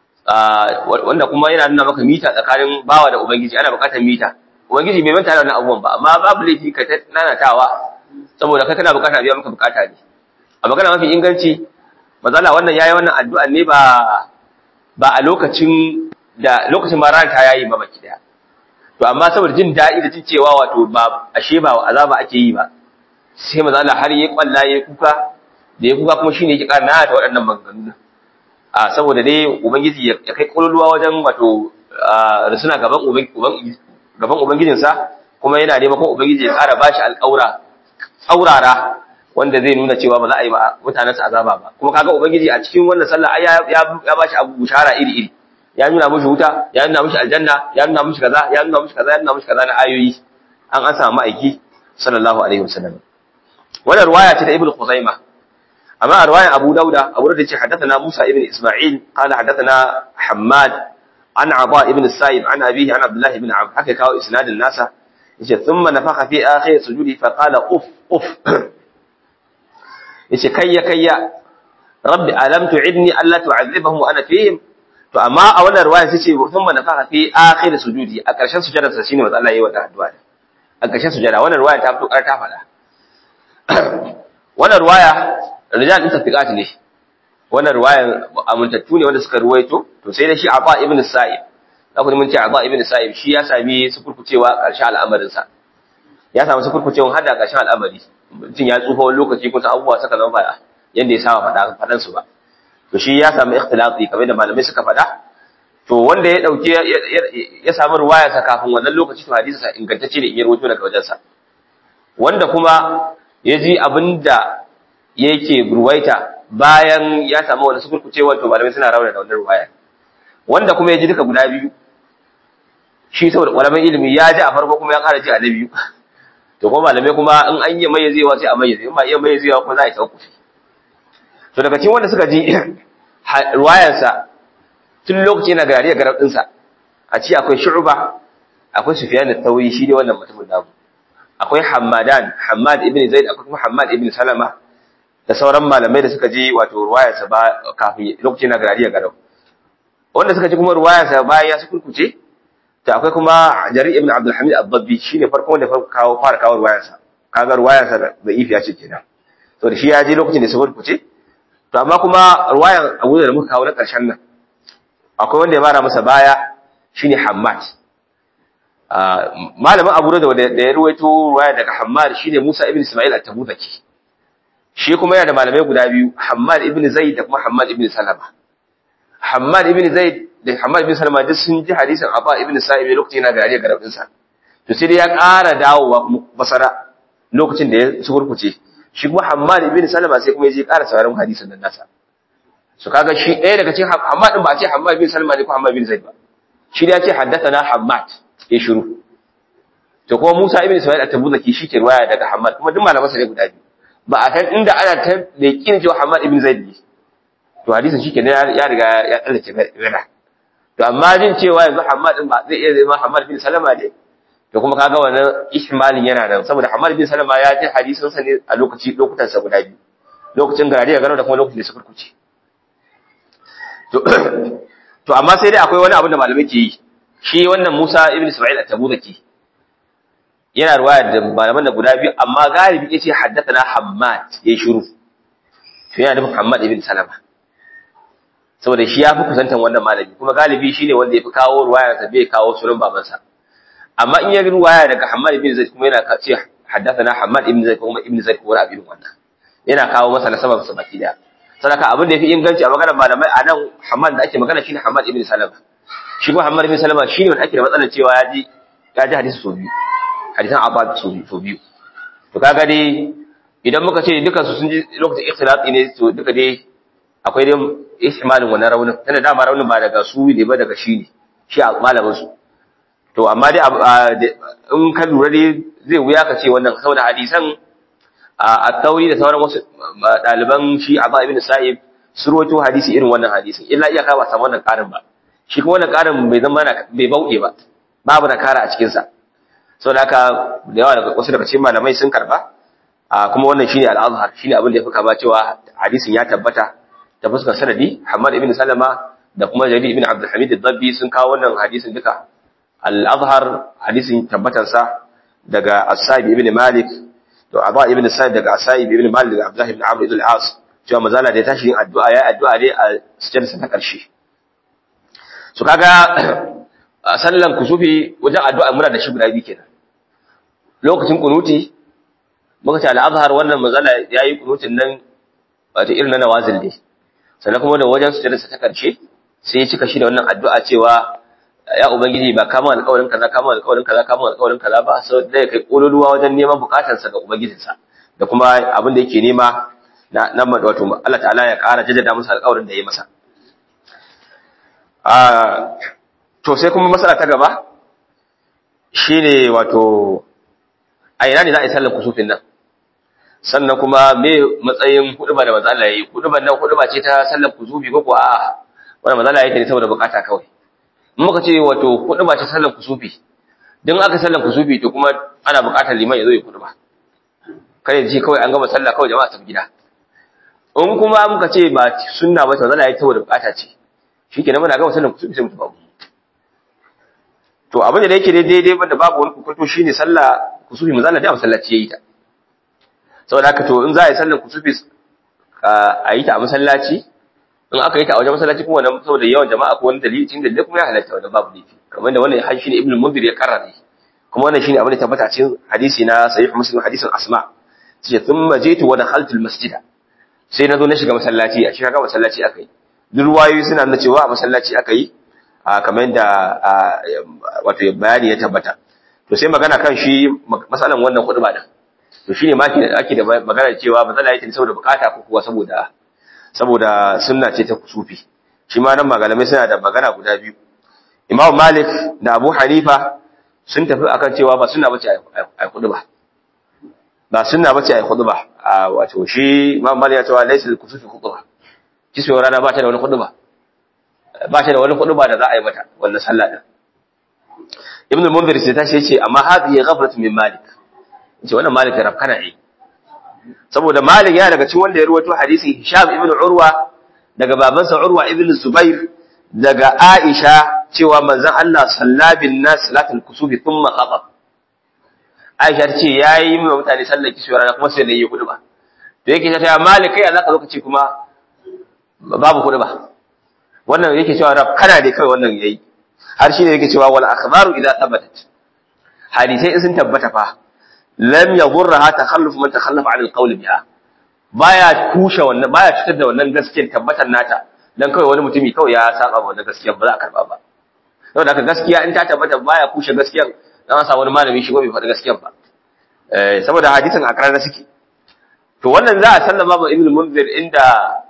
wanda kuma yana nuna maka mita tsakanin bawa da ubangiji ana buƙatar mita ubangiji bai manta da wannan abubuwan ba amma babu laifi ka nanatawa saboda kai kana buƙata biya maka buƙata ne a magana mafi inganci mazala wannan yayi wannan addu'a ne ba ba a lokacin da lokacin ma ran ta yayi ba baki daya to amma saboda jin daɗi da jin cewa wato ba ashe ba azaba ake yi ba sai maza Allah har yayi kwalla yayi kuka da yayi kuka kuma shine yake ƙara nana ta waɗannan maganganu a saboda dai ubangiji ya kai kololuwa wajen wato rusuna gaban gaban ubangijinsa kuma yana neman kuma ubangiji ya ƙara bashi alƙaura tsaurara wanda zai nuna cewa ba za a yi mutanen sa azaba ba kuma kaga ubangiji a cikin wannan sallah ai ya bashi abu bushara iri iri ya nuna mushi wuta ya nuna mushi aljanna ya nuna mushi kaza ya nuna mushi kaza ya nuna mushi kaza na ayoyi an an samu ma'aiki sallallahu alaihi wasallam wannan riwaya ce ta ibnu khuzaimah amma a riwayar abu dauda abu dauda ce haddathana musa ibn isma'il qala haddathana hammad an aba ibn sa'ib an abihi an abdullah ibn amr haka kawo isnadin nasa yace thumma nafakha fi akhir sujudi fa qala uf uf yace kayya kayya rabbi alam tu'idni alla tu'adhibahum wa ana fihim to amma a wannan ruwaya sai ce sun ma nafaka fi akhir sujudi a ƙarshen sujadar sa shine wanda Allah yayi wa addu'a a ƙarshen sujada wannan ruwaya ta fito ƙar ta faɗa wannan ruwaya rijal din tafiqat ne wannan ruwayan amintattu ne wanda suka ruwaito to sai da shi Aba ibn Sa'ib da kuma mun ce Aba ibn Sa'ib shi ya sami sufurkucewa ƙarshen al'amarin sa ya samu sufurkucewa har da ƙarshen al'amari mutum ya tsufa wani lokaci kusa abubuwa suka zama ba yanda ya saba faɗa faɗan su ba to shi ya samu ikhtilafi kamar da malamai suka faɗa to wanda ya dauke ya samu ruwaya sa kafin wannan lokaci to hadisi sa ingantacce ne in ya rawaito daga wajen sa wanda kuma ya ji abinda yake ruwaita bayan ya samu wani sukurkucewa to malamai suna rauna da wannan ruwaya wanda kuma ya ji duka guda biyu shi saboda ƙwararren ilimi ya ji a farko kuma ya ƙara ji a na biyu to kuma malamai kuma in an yi mayyazewa sai a mayyaze in ba iya mayyazewa kuma za a yi sauƙufi to daga cikin wanda suka ji ruwayarsa tun lokaci na gari a garar ɗinsa a ci akwai shu'uba akwai sufiyan da tauri shi ne wannan mutumin namu akwai hamadan hamad ibn zaid akwai kuma hamad ibn salama da sauran malamai da suka ji wato ruwayarsa ba kafin lokaci na gari a garau wanda suka ji kuma ruwayarsa bayan ya su kurkuce to akwai kuma jarir ibn abdul hamid ad-dabbi shine farkon wanda kawo fara kawo ruwayarsa kaga ruwayarsa da ifiya ce kenan to da shi ya ji lokacin da su kurkuce to amma kuma ruwayan abu da muka kawo na ƙarshen nan akwai wanda ya mara masa baya shine Hammad malamin Abu da da ya ruwaito ruwaya daga Hammad shine Musa ibn Ismail at-Tabuzaki shi kuma yana da malamai guda biyu Hammad ibn Zaid da kuma Hammad ibn Salama Hammad ibn Zaid da Hammad ibn Salama duk sun ji hadisin Abba ibn Sa'ib lokacin yana gari garabin sa to sai dai ya ƙara dawowa kuma basara lokacin da ya sukurkuce shi kuma Hammad ibn Salama sai kuma ya je ƙara sauraron hadisin nan nasa su kaga shi ɗaya daga cikin Hammad din ba a ce Hammad bin Salma ne ko Hammad bin Zaid ba shi da ya ce haddathana Hammad ya shiru to kuma Musa ibn Ismail at-Tabuzaki shi ke riwaya daga Hammad kuma duk malaman sa ne guda biyu ba a san inda ana ta da yakin cewa Hammad ibn Zaid ne to hadisin shi ke ya riga ya tsallace gada to amma jin cewa yanzu Hammad din ba zai iya zama Hammad bin Salama ne to kuma kaga wannan ihmalin yana nan saboda Hammad bin Salama ya ji hadisin sa ne a lokaci lokutan sa guda biyu lokacin gari ya gano da kuma lokacin da suka kuce to to amma sai dai akwai wani abu da malamai ke yi shi wannan Musa ibn Ismail at-Tabuzaki yana ruwaya da malaman da guda biyu amma galibi yace haddathana Hammad yayi shiru to yana da Muhammad ibn Salama saboda shi ya fi kusantan wannan malami kuma galibi shine wanda ya fi kawo ruwaya sa bai kawo sunan babansa amma in ya ruwaya daga Hammad ibn Zaid kuma yana ce haddathana Hammad ibn Zaid kuma ibn Zaid kuma abin wannan yana kawo masa nasabar sa baki daya sadaka abin da yafi inganci a maganar malamai a nan Hammad da ake magana shine Hammad ibn Salama shi kuma Hammad ibn Salama shine wanda ake da matsalar cewa ya ji ya ji hadisi so biyu hadisan Abba so biyu so biyu to kaga dai idan muka ce dukan su sun ji lokacin ikhtilati ne to duka dai akwai dai ihtimalin wannan raunin tana dama raunin ba daga su ne ba daga shi ne shi a malamin su to amma dai in ka lura dai zai wuya ka ce wannan saboda hadisan a tauri da sauran wasu ɗaliban shi a ibn sa'ib su rawaito hadisi irin wannan hadisin illa iyaka ba samu wannan ƙarin ba shi kuma wannan ƙarin bai zama bai bauɗe ba babu na kara a cikin sa saboda haka da yawa daga wasu daga cikin malamai sun karba kuma wannan shine al-azhar shine abin da ya fi kama cewa hadisin ya tabbata ta fuskar sanadi Hamad ibn Salama da kuma Jarir ibn Abdul Hamid ad-Dabbi sun kawo wannan hadisin duka al-azhar hadisin tabbatar sa daga As-Sa'ib ibn Malik to Aba ibn Sa'id daga As-Sa'ib ibn Malik daga Abdullah ibn Amr ibn al-As cewa mazala da ya tashi yin addu'a ya addu'a dai a sujjarsa ta karshe so kaga sallan kusufi wajen addu'a muna da shi guda biyu kenan lokacin kunuti muka ce al-azhar wannan mazala yayi kunutin nan wato irin na nawazil ne sannan kuma da wajen sujjarsa ta karshe sai ya cika shi da wannan addu'a cewa ya ubangiji ba kama alƙawarin kaza kama alƙawarin kaza kama alƙawarin kaza ba sai da kai kololuwa wajen neman bukatarsa ga ubangijinsa da kuma abin da yake nema na nan wato Allah ta'ala ya ƙara jaddada masa alƙawarin da ya masa a to sai kuma masala ta gaba shine wato a ina ne za a yi sallar kusufin nan sannan kuma me matsayin huduba da manzo Allah yayi huduban nan huduba ce ta sallar kusufi ko ko a'a wannan manzo Allah yayi ta ne saboda bukata kawai in muka ce wato huduba ce sallar kusufi dan aka sallar kusufi to kuma ana bukatar liman ya zo ya huduba kai ji kawai an gama sallah kawai jama'a tafi gida in kuma muka ce ba sunna ba to manzo Allah yayi saboda bukata ce shikenan muna gama sallar kusufi sai mu tafi to abin da yake daidai banda babu wani kokonto shine sallah kusufi manzo Allah da masallaci yayi ta saboda haka to in za a yi sallar kusufi a yi ta a masallaci in aka yi ta a wajen masallaci kuma wannan saboda yawan jama'a ko wani dalili cikin dalilai kuma ya halatta wannan babu laifi kamar da wannan hadisi ne ibnu munzir ya karrara kuma wannan shine abin da tabbata cikin hadisi na sahih muslim hadisin asma sai thumma jitu wa dakhaltu almasjida sai na zo na shiga masallaci a shi kaga masallaci aka yi duk ruwayoyi suna nuna cewa a masallaci aka yi kamar da wato bayani ya tabbata to sai magana kan shi masalan wannan kuɗi ba din to shine ma ake da magana cewa matsala yake saboda bukata ko kuwa saboda saboda sunna ce ta kusufi shi ma nan malamai suna da magana guda biyu Imam Malik da Abu Hanifa sun tafi akan cewa ba sunna bace ai kudu ba ba sunna bace ai kudu ba wato shi Imam Malik ya ce wa laysa kusufi khutba kiswe rana ba ta da wani kudu ba ba ta da wani kudu ba da za a yi mata wannan sallah din Ibn Munzir sai ta ce amma hadhihi ghaflatu min Malik ce wannan Malik rafkana ne saboda Malik yana daga cikin wanda ya ruwaito hadisi Hisham ibn Urwa daga babansa Urwa ibn Zubair daga Aisha cewa manzon Allah sallabin nas salatul kusufi thumma khatab Aisha ta ce yayi wa mutane sallar kiswa rana kuma sai da yi kudu ba to yake ta Malik kai zaka zo ka ce kuma babu kudu ba wannan yake cewa rafkana ne kai wannan yayi har shi ne yake cewa wal akhbaru idza thabatat hadisai sun tabbata fa lam yadhurraha takhalluf man takhallafa 'an al-qawl biha baya kushe wannan baya cutar da wannan gaskiyar tabbatar nata dan kawai wani mutumi kawai ya saba wannan gaskiyar ba za a karba ba saboda haka gaskiya in ta tabbata baya kushe gaskiyar dan sa wani malami shi bai faɗi gaskiyar ba eh saboda hadisin a karara suke to wannan za a sallama ba ibn munzir inda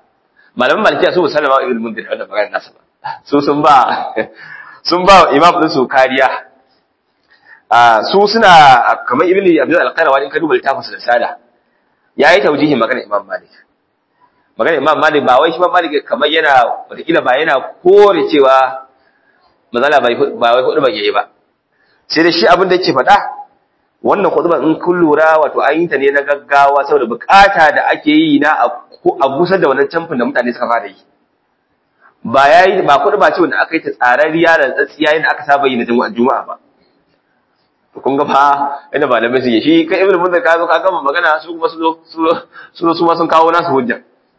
malaman malikiya su musallama ibn mundir wannan magana nasa ba su sun ba sun ba imam din su kariya a su suna kamar ibn abdul al-qayrawa in ka duba littafin sa da sada yayi taujihin magana imam malik magana imam malik ba wai shi imam malik kamar yana wataƙila ba yana kore cewa mazala ba wai hudu ban yayi ba sai da shi abin da yake faɗa wannan hudu in kun lura wato an yi ta ne na gaggawa saboda bukata da ake yi na a busar da wannan camfin da mutane suka fara yi ba yayi ba hudu ba ce wanda aka yi ta tsararriya da tsatsiya yadda aka saba yi na juma'a ba to kun ga fa inda malamai suke shi kai ibnu munzir ka zo ka gama magana su kuma su zo su ma sun kawo nasu hujja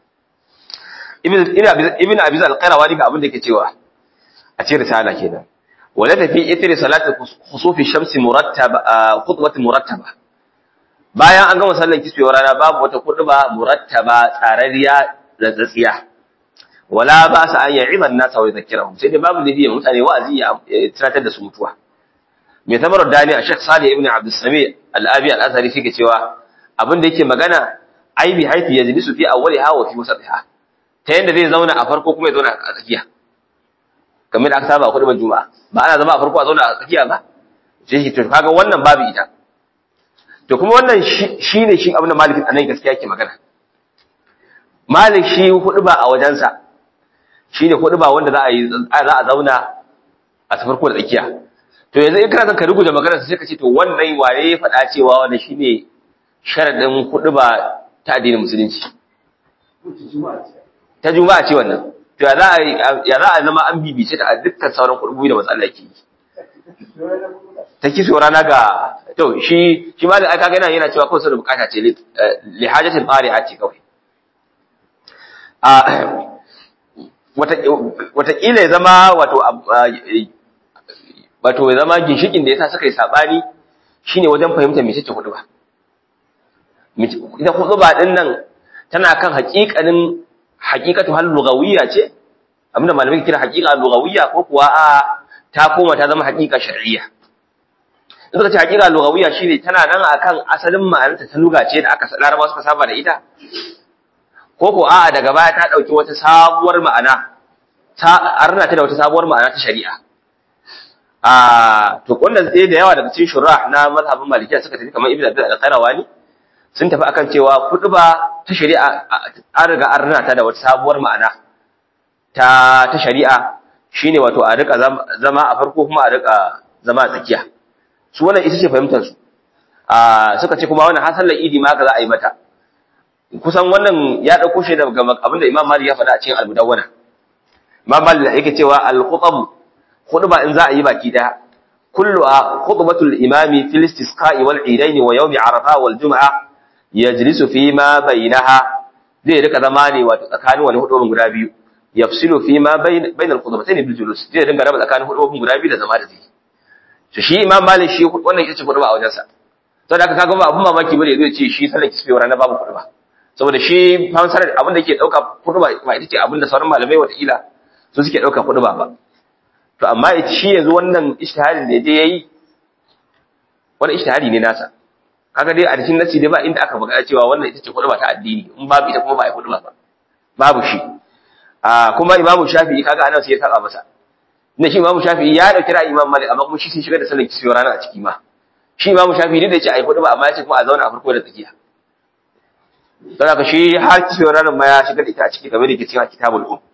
ibn abiz al-qayrawani ga abin da yake cewa a cikin risala kenan wala tafi itri salatu khusufi shamsi murattaba khutbatu murattaba bayan an gama sallar kisbewar rana babu wata khutba murattaba tsararriya da tsatsiya wala ba sa an ya'iza an-nasa wa yadhkirahum sai da babu da biya mutane wa'azi ya tunatar da su mutuwa mai tabarar dani a Sheikh Salih ibn Abdul Sami al-Abi al-Azhari shi ke cewa abin da yake magana aibi haifi yajlisu fi awwaliha wa fi wasatiha ta yadda zai zauna a farko kuma ya zauna a tsakiya kamar da aka saba a kuɗin juma'a ba ana zama a farko a zauna a tsakiya ba sai shi to kaga wannan babu ita to kuma wannan shi ne shi abin da malikin anan gaskiya yake magana malik shi hudu ba a wajensa shi ne hudu ba wanda za a yi za a zauna a ta farko da tsakiya to yanzu in kana son ka rubuta magana sai ka ce to wannan waye ya faɗa cewa wannan shine sharadin hudu ba ta addinin musulunci ta juma'a ce wannan to ya za a ya za a zama an bibice ta a dukkan sauran kudubi da matsala ke yi ta kiso rana ga to shi shi ma da aka ga yana cewa kawai saboda bukata ce li hajatin qari'a ce kawai a wata wata kila ya zama wato wato ya zama ginshikin da yasa suka yi sabani shine wajen fahimtar mece ce hudu ba ita hudu ba din nan tana kan haƙiƙanin haƙiƙatu hal lugawiyya ce abinda malamai kira haƙiƙa lugawiyya ko kuwa a ta koma ta zama haƙiƙa shar'iyya in suka ce haƙiƙa lugawiyya shine tana nan akan asalin ma'anarta ta luga ce da aka larabawa suka saba da ita ko ko a'a daga baya ta dauki wata sabuwar ma'ana ta arna ta da wata sabuwar ma'ana ta shari'a a to wannan sai da yawa daga cikin shurah na mazhabin malikiya suka tafi kamar ibnu abdul al-qarawani sun tafi akan cewa ba ta shari'a an riga an rina ta da wata sabuwar ma'ana ta ta shari'a shine wato a rika zama a farko kuma a rika zama a tsakiya su wannan ita ce fahimtar su a suka ce kuma wannan hasallar idi ma haka za a yi mata kusan wannan ya dauko shi daga abinda Imam Malik ya faɗa a cikin Al-Mudawwana Imam Malik yake cewa al-khutab khutba in za a yi baki daya kulluha khutbatul imami fil istisqa'i wal idaini wa yawmi arafa wal jum'a yajlisu fi ma bainaha zai rika zama ne wato tsakanin wani hudubin guda biyu yafsilu fi ma bainal khutbatayn bil julus zai dinga raba tsakanin hudubin guda biyu da zama da zai to shi imam malik shi wannan ita ce hudba a wajensa to da kaga ba abun mamaki bane zai ce shi sallar kisfe ranar babu hudba saboda shi fansar abin da yake dauka hudba ba ita ce abin da sauran malamai wata kila su suke dauka hudba ba to amma shi yanzu wannan ijtihadin da yaje yayi wannan ijtihadi ne nasa kaga dai a cikin nasi dai ba inda aka buga cewa wannan ita ce hudba ta addini in babu ita kuma ba ai hudba ba babu shi a kuma imamu shafi'i kaga anan sai ya saba masa inda shi imamu shafi'i ya dauki ra'ayi imam malik amma kuma shi sai shiga da sallar kisfi rana a ciki ma shi imamu shafi'i duk da yace ai hudba amma ya ce kuma a zauna a farko da tsakiya don haka shi har kisfi ranar ma ya shiga da ita a ciki kamar da ke cikin kitabul um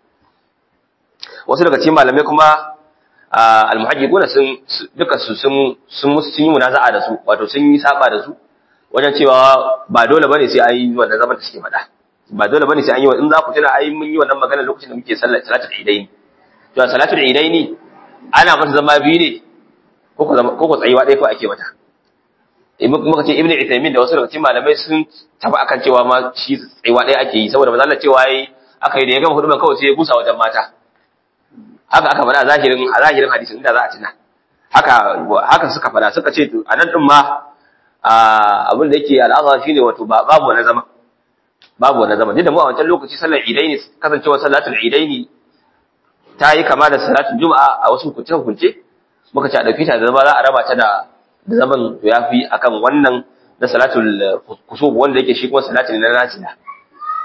wasu daga cikin malamai kuma al-muhajjibuna sun duka su sun sun musu sun yi munaza'a da su wato sun yi saba da su wajen cewa ba dole bane sai an yi wannan zaman da suke faɗa ba dole bane sai an yi in za ku tuna ai mun yi wannan magana lokacin da muke sallar salatul idaini to salatul idaini ana mata zama biyu ne ko ko ko ko tsayuwa ɗaya ko ake mata in muka ce ibnu itaymin da wasu daga cikin malamai sun tafi akan cewa ma shi tsayuwa ɗaya ake yi saboda manzo Allah cewa yayi aka yi da ya gama hudubar kawai sai ya busa wajen mata haka aka faɗa zahirin a zahirin hadisin inda za a tuna haka haka suka faɗa suka ce to anan din ma abin da yake al'aza shine wato babu wani zama babu wani zama da mu a wancan lokaci sallar idaini kasancewa salatul idaini ta yi kama da salatul juma'a a wasu hukunce hukunce muka ce a dauki ta da zama za a raba ta da da zaman to yafi akan wannan na salatul kusub wanda yake shi kuma salatul na nafila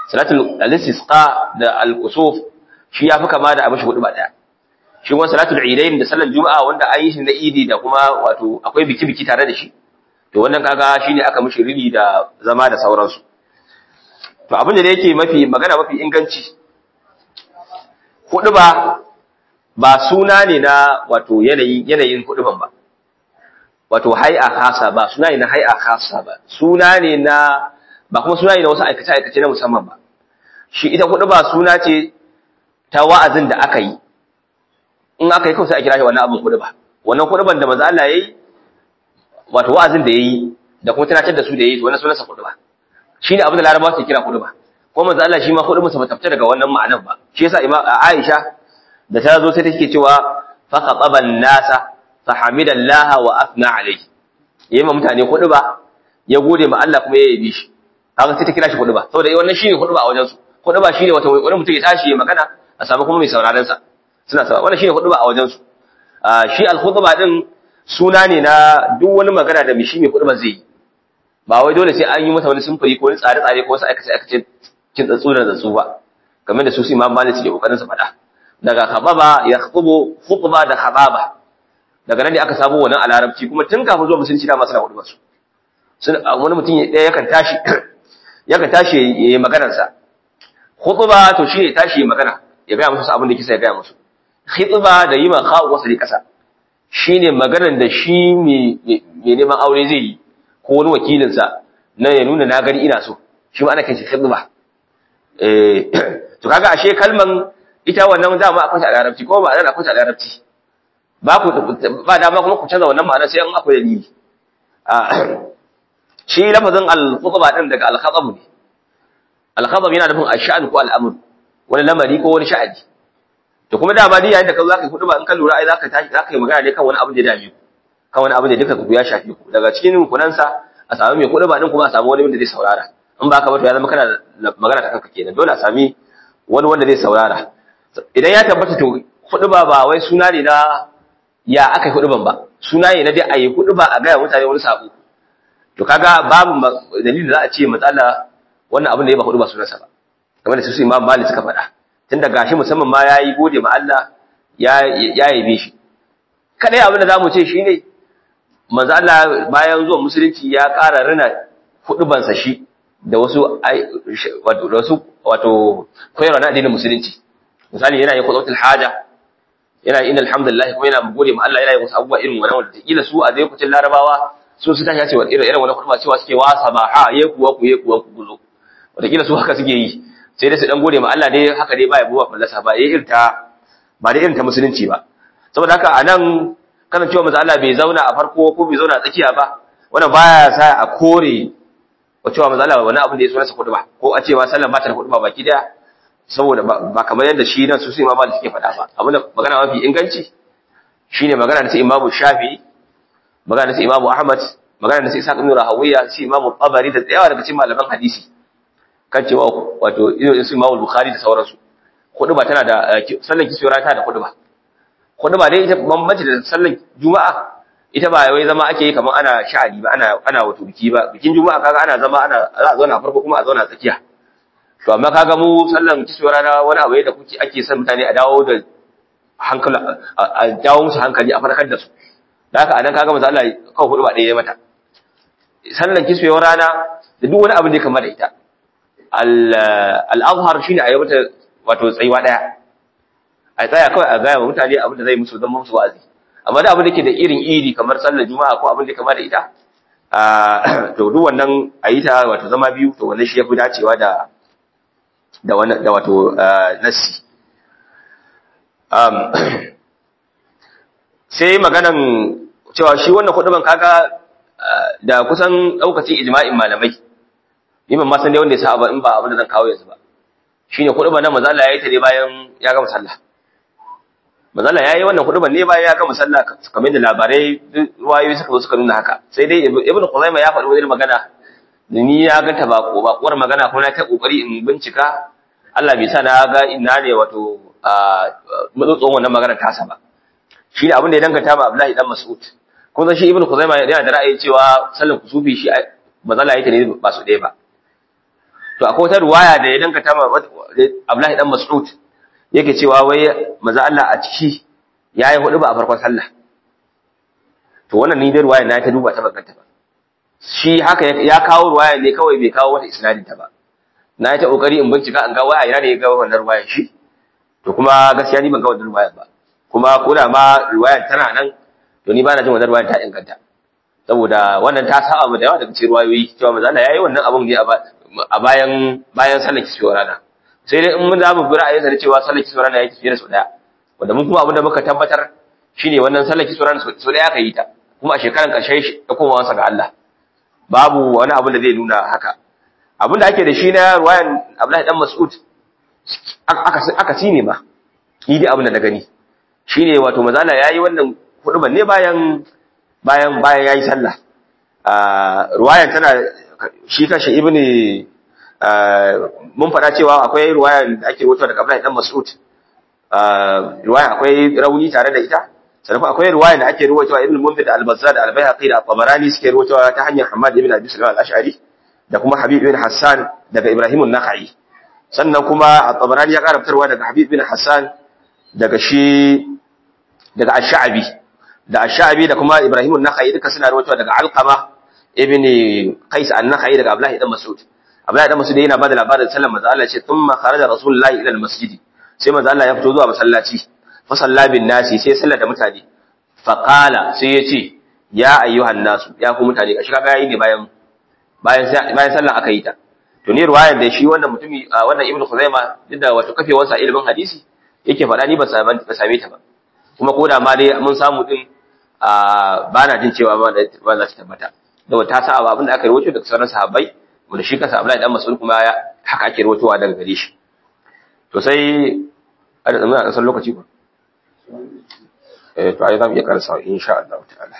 salatul al-istisqa da al-kusuf shi yafi kama da abin shi hudu ba daya shi kuma salatul idain da sallar juma'a wanda an yi shi na idi da kuma wato akwai biki biki tare da shi to wannan kaga shine aka mishi rini da zama da sauransu to abin da yake mafi magana mafi inganci hudu ba ba suna ne na wato yanayin yanayin huduban ba wato hay'a khasa ba suna ne na hay'a khasa ba suna ne na ba kuma suna ne na wasu aikace aikace na musamman ba shi ita hudu ba suna ce ta wa'azin da aka yi in aka yi kawai sai a kira shi wannan abin hudu ba wannan huduban da manzo Allah yayi wato wa'azin da yayi da kuma tunatar da su da yayi to wannan sunansa hudu ba shine abin da larabawa ke kira hudu ba ko manzo Allah shi ma hudu ba ta daga wannan ma'anar ba shi yasa imam Aisha da ta zo sai take cewa fa khataba an-nasa fa hamidallaha wa athna alayhi yayi ma mutane hudu ba ya gode ma Allah kuma ya yabi shi haka sai ta kira shi hudu ba saboda wannan shine hudu ba a wajen su hudu ba shine wato wani mutum ya tashi ya magana a samu kuma mai sauraron sa suna sa wannan shine hudu ba a wajen su shi al-khutba din suna ne na duk wani magana da mishi mai hudu ba zai yi ba wai dole sai an yi masa wani sumfuri ko wani tsare-tsare ko wasu aikace-aikace kin tsatsu da tsatsu ba kamar da su su imam malik ke kokarin su faɗa daga khababa ya khutubu khutba da khababa daga nan ne aka samu wannan a larabci kuma tun kafin zuwa musulunci da masu na hudu su sun wani mutum ɗaya yakan tashi yakan tashi ya yi maganar sa khutba to shi ne tashi ya magana ya gaya musu abin da kisa ya gaya musu khutba da yi ma khawu wasu kasa shine maganar da shi mai neman aure zai yi ko wani wakilinsa na ya nuna na gani ina so shi ma ana kai shi khidma eh to kaga ashe kalman ita wannan dama akwai ta a larabci ko ba a akwai ta a larabci ba ku ba dama kuma ku canza wannan ma'ana sai an akwai dalili shi lafazin al-khutba din daga al-khatab ne al-khatab yana nufin ash-sha'n ko al-amr wani lamari ko wani sha'ani to kuma dama dai yayin da ka zo zaka yi khutba in ka lura ai zaka tashi zaka yi magana ne kan wani abu da ya dame ku kan wani abu da duka ku ya shafe ku daga cikin rukunansa a samu mai khutba din kuma a samu wani wanda zai saurara in ba ka ba to ya zama kana magana ta kanka kenan dole a sami wani wanda zai saurara idan ya tabbata to khutba ba wai suna ne na ya aka yi khutban ba suna ne na dai a yi khutba a gaya mutane wani sabo to kaga babu dalilin da za a ce matsala wannan abin da ya ba khutba sunansa ba kamar da su Imam Malik suka faɗa tunda gashi musamman ma yayi gode ma Allah ya ya yabe shi kadai abin da zamu ce shine manzo Allah bayan zuwa musulunci ya ƙara rina hudubansa shi da wasu wato da wasu wato koyarwa na addinin musulunci misali yana yin khutbatul haja yana yin alhamdulillah kuma yana gode ma Allah yana yin wasu abubuwa irin wannan wanda kila su a zai kucin larabawa su su tashi cewa irin irin wannan khutba cewa suke wa sabaha ye kuwa ku ye kuwa ku guzo wanda kila su haka suke yi sai dai su dan gode ma Allah dai haka dai baya buwa fallasa ba yayin irta ba da irin ta musulunci ba saboda haka anan kana cewa manzo Allah bai zauna a farko ko bai zauna a tsakiya ba wannan baya sa a kore wa cewa manzo Allah wani abin da ya so nasa ba ko a cewa sallan ba ta da ba baki daya saboda ba kamar yadda shi nan su su imama da suke faɗa ba abin da magana mafi inganci shine magana da su imamu Shafi magana da su imamu Ahmad magana da su Isa ibn Rahawiya su imamu Tabari da tsayawa daga cikin malaman hadisi kan cewa wato irin su imamu Bukhari da sauransu ba tana da sallan kisiyar ta da ba. kudu ba dai ita bambanci da sallar juma'a ita ba wai zama ake yi kamar ana sha'ani ba ana ana wato biki ba bikin juma'a kaga ana zama ana za a zauna farko kuma a zauna tsakiya to amma kaga mu sallan kisuwar rana wani abu da kuke ake son mutane a dawo da hankali a dawo musu hankali a farkar da su da haka anan kaga manzo Allah kawai hudu ba ɗaya ya mata sallan kisuwar rana da duk wani abu da kamar da ita al-azhar shine a yi mata wato tsayuwa daya a tsaya kawai a gaya wa mutane abin da zai musu zama musu wa'azi amma da abin da ke da irin iri kamar sallar juma'a ko abin da kama da ita to duk wannan a yi ta wato zama biyu to wannan shi ya fi dacewa da da wannan da wato nassi sai maganan cewa shi wannan kuduban kaga da kusan daukacin ijma'in malamai ni ban ma san dai wanda ya sa ba in ba abin da zan kawo yanzu ba shine kuduban nan manzo Allah ya yi ta ne bayan ya gama sallah manzala ya yi wannan huduban ne bayan ya gama sallah kamar da labarai ruwayoyi suka zo suka nuna haka sai dai ibnu Khuzaimah ya faɗi wani magana ni ya ganta ba ko bakuwar magana ko na ta kokari in bincika Allah bai sa na ga ina ne wato matsotson wannan magana tasa ba shi ne abin da ya danganta ma Abdullahi dan Mas'ud kuma shi ibnu Khuzaimah yana da ra'ayi cewa sallar kusufi shi manzala ya ta ne ba su ɗaya ba to akwai wata ruwaya da ya danka ta Abdullahi dan Mas'ud yake cewa wai maza Allah a ciki yayi hudu ba a farkon sallah to wannan ni dai ruwaya na ta duba ta bakanta ba shi haka ya kawo ruwaya ne kawai bai kawo wata isnadin ta ba na yi ta kokari in bincika an ga waya ina ne ya ga wannan ruwaya shi to kuma gaskiya ni ban ga wannan ruwaya ba kuma ko da ma ruwayar tana nan to ni ba na jin wannan ruwayar ta inganta saboda wannan ta saba mu da yawa daga cikin ruwayoyi cewa manzo Allah yayi wannan abun ne a bayan bayan sallar kiswar rana sai dai in mun za mu bi ra'ayin sa cewa sallar kiswar rana yake fiye da sau daya wanda mun kuma abin da muka tabbatar shine wannan sallar kiswar rana sau daya aka yi ta kuma a shekaran karshe da komawa sa ga Allah babu wani abu da zai nuna haka abin da ake da shi na ruwayan Abdullahi dan Mas'ud aka aka ne ma ni dai abin da na gani shine wato manzo Allah yayi wannan huduban ne bayan bayan bayan yayi sallah ruwayan tana shi kashi ibni mun faɗa cewa akwai ruwayan da ake wucewa daga Abdullahi dan Mas'ud ruwayan akwai rauni tare da ita sannan akwai ruwayan da ake ruwaitowa ibn Munzir da Al-Bazzar da Al-Baihaqi da Tabarani suke ruwaitowa ta hanyar Hamad ibn Abi Sulaiman al-Ash'ari da kuma Habib ibn Hassan daga Ibrahim an-Nakhai sannan kuma At-Tabarani ya ƙara fitarwa daga Habib ibn Hassan daga shi daga Ash-Sha'bi da Ash-Sha'bi da kuma Ibrahim an-Nakhai duka suna ruwaitowa daga Alqama ibn Qais an-Nakhai daga Abdullah ibn Mas'ud Abdullah ibn Mas'ud yana bada labarin sallar manzo Allah ce thumma kharaja Rasulullahi ila al-masjid sai manzo Allah ya fito zuwa masallaci fa salla bin nasi sai sallar da mutane fa qala sai ya ce ya ayyuhan nasu ya ku mutane kashi kaga yayi ne bayan bayan bayan sallar aka yi ta to ne ruwayar da shi wannan mutumi wannan Ibn Khuzaima duk da wato kafewarsa ilimin hadisi yake faɗa ni ba same ta ba kuma ko da ma dai mun samu din ba na jin cewa ba za ta tabbata da ta sa abin da aka rawaito daga sauran sahabbai wanda shi kansa Abdullahi dan Mas'ud kuma ya haka ake rawaitowa daga gare shi to sai a da zama a san lokaci ba eh to ai zamu iya karasa insha Allah ta'ala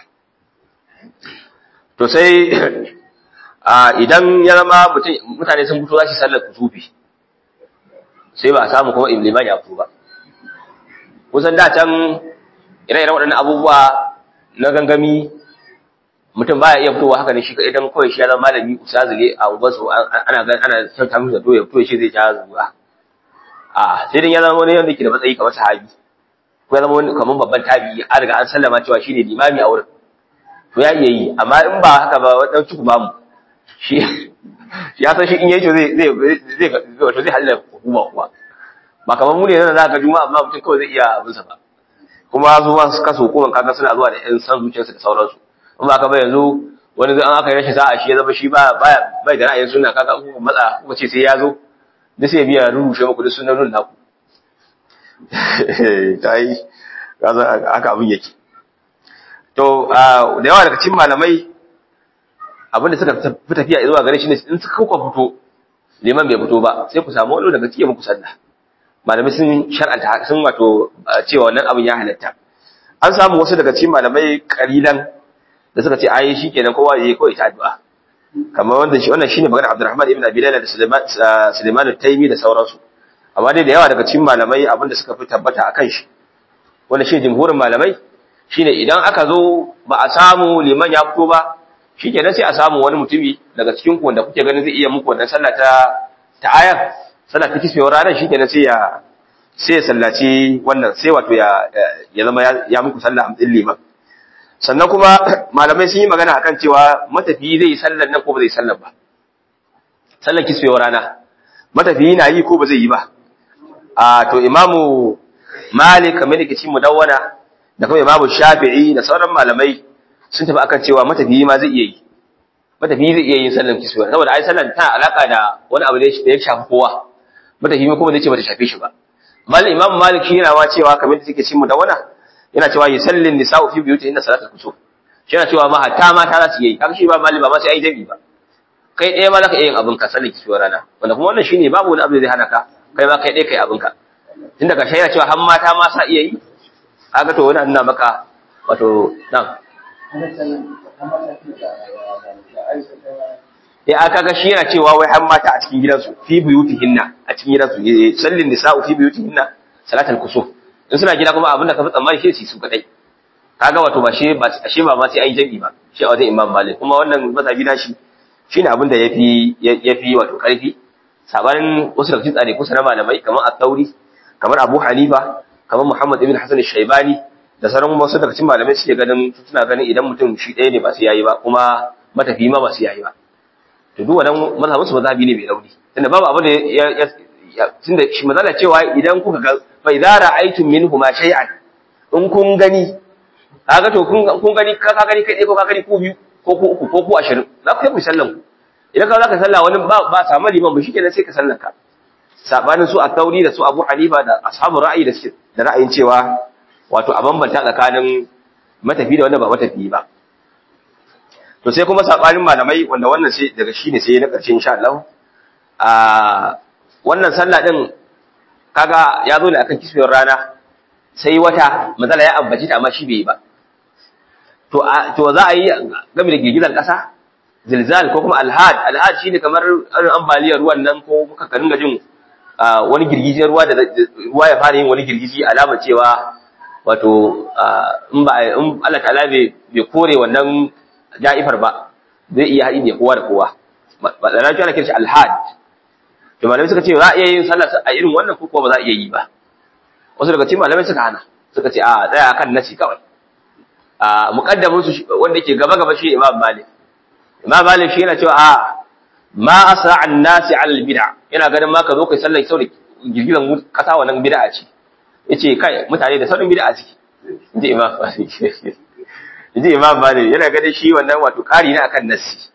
to sai a idan ya zama mutane sun fito za su sallar kusufi sai ba a samu kuma liman ya fito ba kusan da can ire-iren waɗannan abubuwa na gangami mutum baya iya fitowa haka ne shi kaɗai don kawai shi ya zama malami ustazi ne a wasu ana gan ana son ta musu da ya fito shi zai ja zuwa a sai dai ya zama wani wanda ke da matsayi kamar sahabi ko ya zama wani kamar babban tabi an riga an sallama cewa shine limami a wurin to ya iya yi amma in ba haka ba wani ciku ba mu shi ya san shi in yayi zai zai zai wato zai halala hukuma kuwa ba kamar mu ne nan za ka juma'a amma mutum kawai zai iya abinsa ba kuma su ma suka so hukumar kaga suna zuwa da yan san zuciyarsu da sauransu in ba ka ba yanzu wani zai an aka yi rashin sa'a shi ya zama shi ba bai da ra'ayin suna kaga ku matsa kuka ce sai ya zo da sai biya rurushe muku da sunan naku ta yi haka abin yake to da yawa daga cikin malamai abin da suka fi tafiya zuwa gare shi ne in suka kuka fito liman bai fito ba sai ku samu wani daga cikin muku sallah malamai sun shar'anta sun wato cewa wannan abin ya halatta an samu wasu daga cikin malamai kalilan da suka ce ayi shikenan kowa yayi kawai ta addu'a kamar wanda shi wannan shine magana Abdurrahman ibn Abi Layla da Sulaiman Sulaiman al-Taymi da sauransu amma dai da yawa daga cikin malamai abin da suka fi tabbata akan shi wanda shi jumhurin malamai shine idan aka zo ba a samu liman ya fito ba shikenan sai a samu wani mutumi daga cikin ku wanda kuke ganin zai iya muku wannan sallah ta ta ayar sallah ta kisbewar ranar shikenan sai ya sai ya sallaci wannan sai wato ya ya zama ya muku sallah amdin liman sannan kuma malamai sun yi magana akan cewa matafiyi zai yi sallar nan ko ba zai sallar ba sallar kisbewar rana matafiyi na yi ko ba zai yi ba a to imamu malik kamar da ke cikin mudawwana da kuma imamu shafi'i da sauran malamai sun tafi akan cewa matafiyi ma zai iya yi matafiyi zai iya yin sallar kisbewar saboda ai sallar tana alaka da wani abu da ya shafi kowa matafiyi kuma zai ce ba ta shafe shi ba mal imam malik shi yana wa cewa kamar da take cikin mudawwana yana cewa yusallin nisa'u fi buyutihinna salatul kusuf shi yana cewa ma hatta mata za su yi kaga shi ba mali ba ma sai ai dabi ba kai ɗaya ma zaka iya yin abin ka sallar kisbewar rana wanda kuma wannan shine babu wani abu da zai hana ka kai ma kai ɗaya kai abin ka tun daga shaida cewa har mata ma sa iya yi kaga to wani nuna maka wato nan ya aka ga shi yana cewa wai har mata a cikin gidansu fi buyutihinna a cikin gidansu sallin nisa'u fi buyutihinna salatul kusuf in suna gida kuma abin da ka fi tsammani shi su kadai kaga wato ba shi ba shi ba ma sai ai jami'i ba shi a wajen imam malik kuma wannan mazhabi na shi shine abin da yafi yafi wato karfi sabanin wasu daga cikin tsare kusa na malamai kamar at-tauri kamar abu hanifa kamar muhammad ibn hasan shaibani da sauran wasu daga cikin malamai suke ganin suna ganin idan mutum shi ɗaya ne ba su yayi ba kuma matafi ma ba su yayi ba to duk wannan mazhabin su mazhabi ne mai rauni tunda babu abu da ya tunda shi mazala cewa idan kuka ga fa idza ra'aytum minhu ma shay'an in kun gani kaga to kun kun gani ka ka gani kai ko ka gani ku biyu ko ku uku ko ku 20 za ku yi sallan ku idan ka zaka sallah wani ba ba samu liman ba shikenan sai ka sallar ka sabanin su a tauri da su Abu Hanifa da ashabu ra'ayi da suke da ra'ayin cewa wato a bambanta tsakanin matafi da wanda ba matafi ba to sai kuma sabanin malamai wanda wannan sai daga shine sai na karshe insha Allah a wannan sallah din kaga ya zo ne akan kisbiyar rana sai wata matsala ya ambaci ta amma shi bai yi ba to to za a yi game da girgizar kasa zilzal ko kuma alhad alhad shine kamar ambaliyar ruwan nan ko muka karin gajin wani girgijiyar ruwa da ruwa ya fara yin wani girgiji alama cewa wato in ba in Allah ta'ala bai kore wannan ja'ifar ba zai iya haɗi da kowa da kowa ba da rajuwa na kirshi alhad to malamai suka ce za a iya yin sallah a irin wannan ko ba za a iya yi ba wasu daga cikin malamai suka hana suka ce a tsaya akan nasi kawai a muqaddamin su wanda yake gaba gaba shi Imam Malik Imam Malik shi yana cewa a ma asra an nasi ala bid'a yana ganin ma ka zo kai sallar sau da girgizan kasa wannan bid'a ce yace kai mutane da sauran bid'a ciki inji Imam Malik inji Imam Malik yana ganin shi wannan wato kari ne akan nasi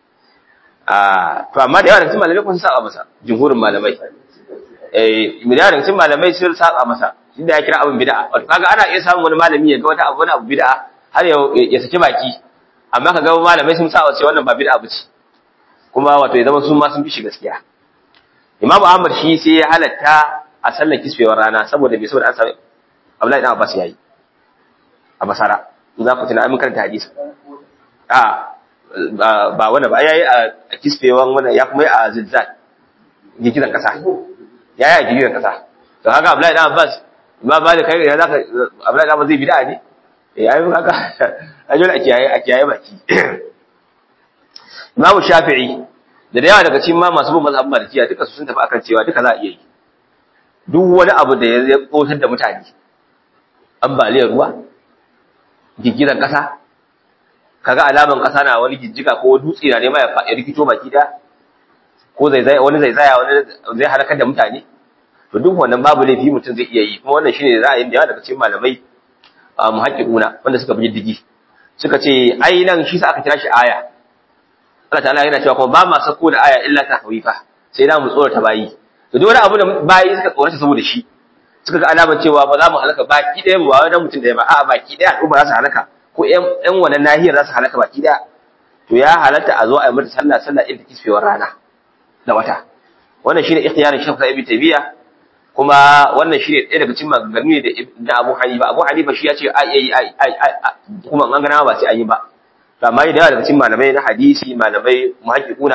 a to amma da yawa daga cikin malamai kun saba masa jumhurin malamai eh da yawa daga cikin malamai sun saba masa inda ya kira abin bid'a wato kaga ana iya samun wani malami ya ga wata abu wani abu bid'a har ya saki baki amma kaga malamai sun saba ce wannan ba bid'a bace kuma wato ya zama sun ma sun fi shi gaskiya Imam Ahmad shi sai ya halatta a sallar kisfewar rana saboda bai saboda an sami Abdullahi dan Abbas yayi a Basara za ku tuna mun karanta hadisi a ba wanda ba yayi a kisfewan wanda ya kuma yi a zilzal gigiran kasa yayi a gigiran kasa to haka Abdullahi dan Abbas ma ba da kai ya zaka Abdullahi dan Abbas zai bid'a ne eh yayi haka ajol a kiyaye a kiyaye baki Imam Shafi'i da yawa daga cikin ma masu bin mazhabin Malikiya duka su sun tafi akan cewa duka za a iya yi duk wani abu da ya tsotar da mutane ambaliyar ruwa gigiran kasa kaga alaman kasa na wani jijjiga ko dutse na nema ya rikito baki da ko zaizaya wani zaizaya wani zai halakar da mutane to duk wannan babu laifi mutum zai iya yi kuma wannan shine ra'ayin da yawa daga cikin malamai muhaqqiquna wanda suka bi diddigi suka ce ai nan shi sa aka kira shi aya Allah ta'ala yana cewa kuma ba ma sako da aya illa tahwifa sai da mu tsorata bayi to duk wani abu da bayi suka tsorata saboda shi suka ga alamar cewa ba za mu halaka baki ɗaya ba wani mutum ɗaya ba a'a baki ɗaya al'umma za su halaka ko ƴan wannan nahiyar za su halaka baki ɗaya to ya halatta a zo a yi mata sallah sallah irin kisfewar rana da wata wannan shine ikhtiyarin shafa ibn tabiya kuma wannan shine ɗaya daga cikin maganganu ne da Abu Hanifa Abu Hanifa shi ya ce ai ai ai kuma an gana ba sai an yi ba to amma da yawa daga cikin malamai na hadisi malamai muhaqqiquna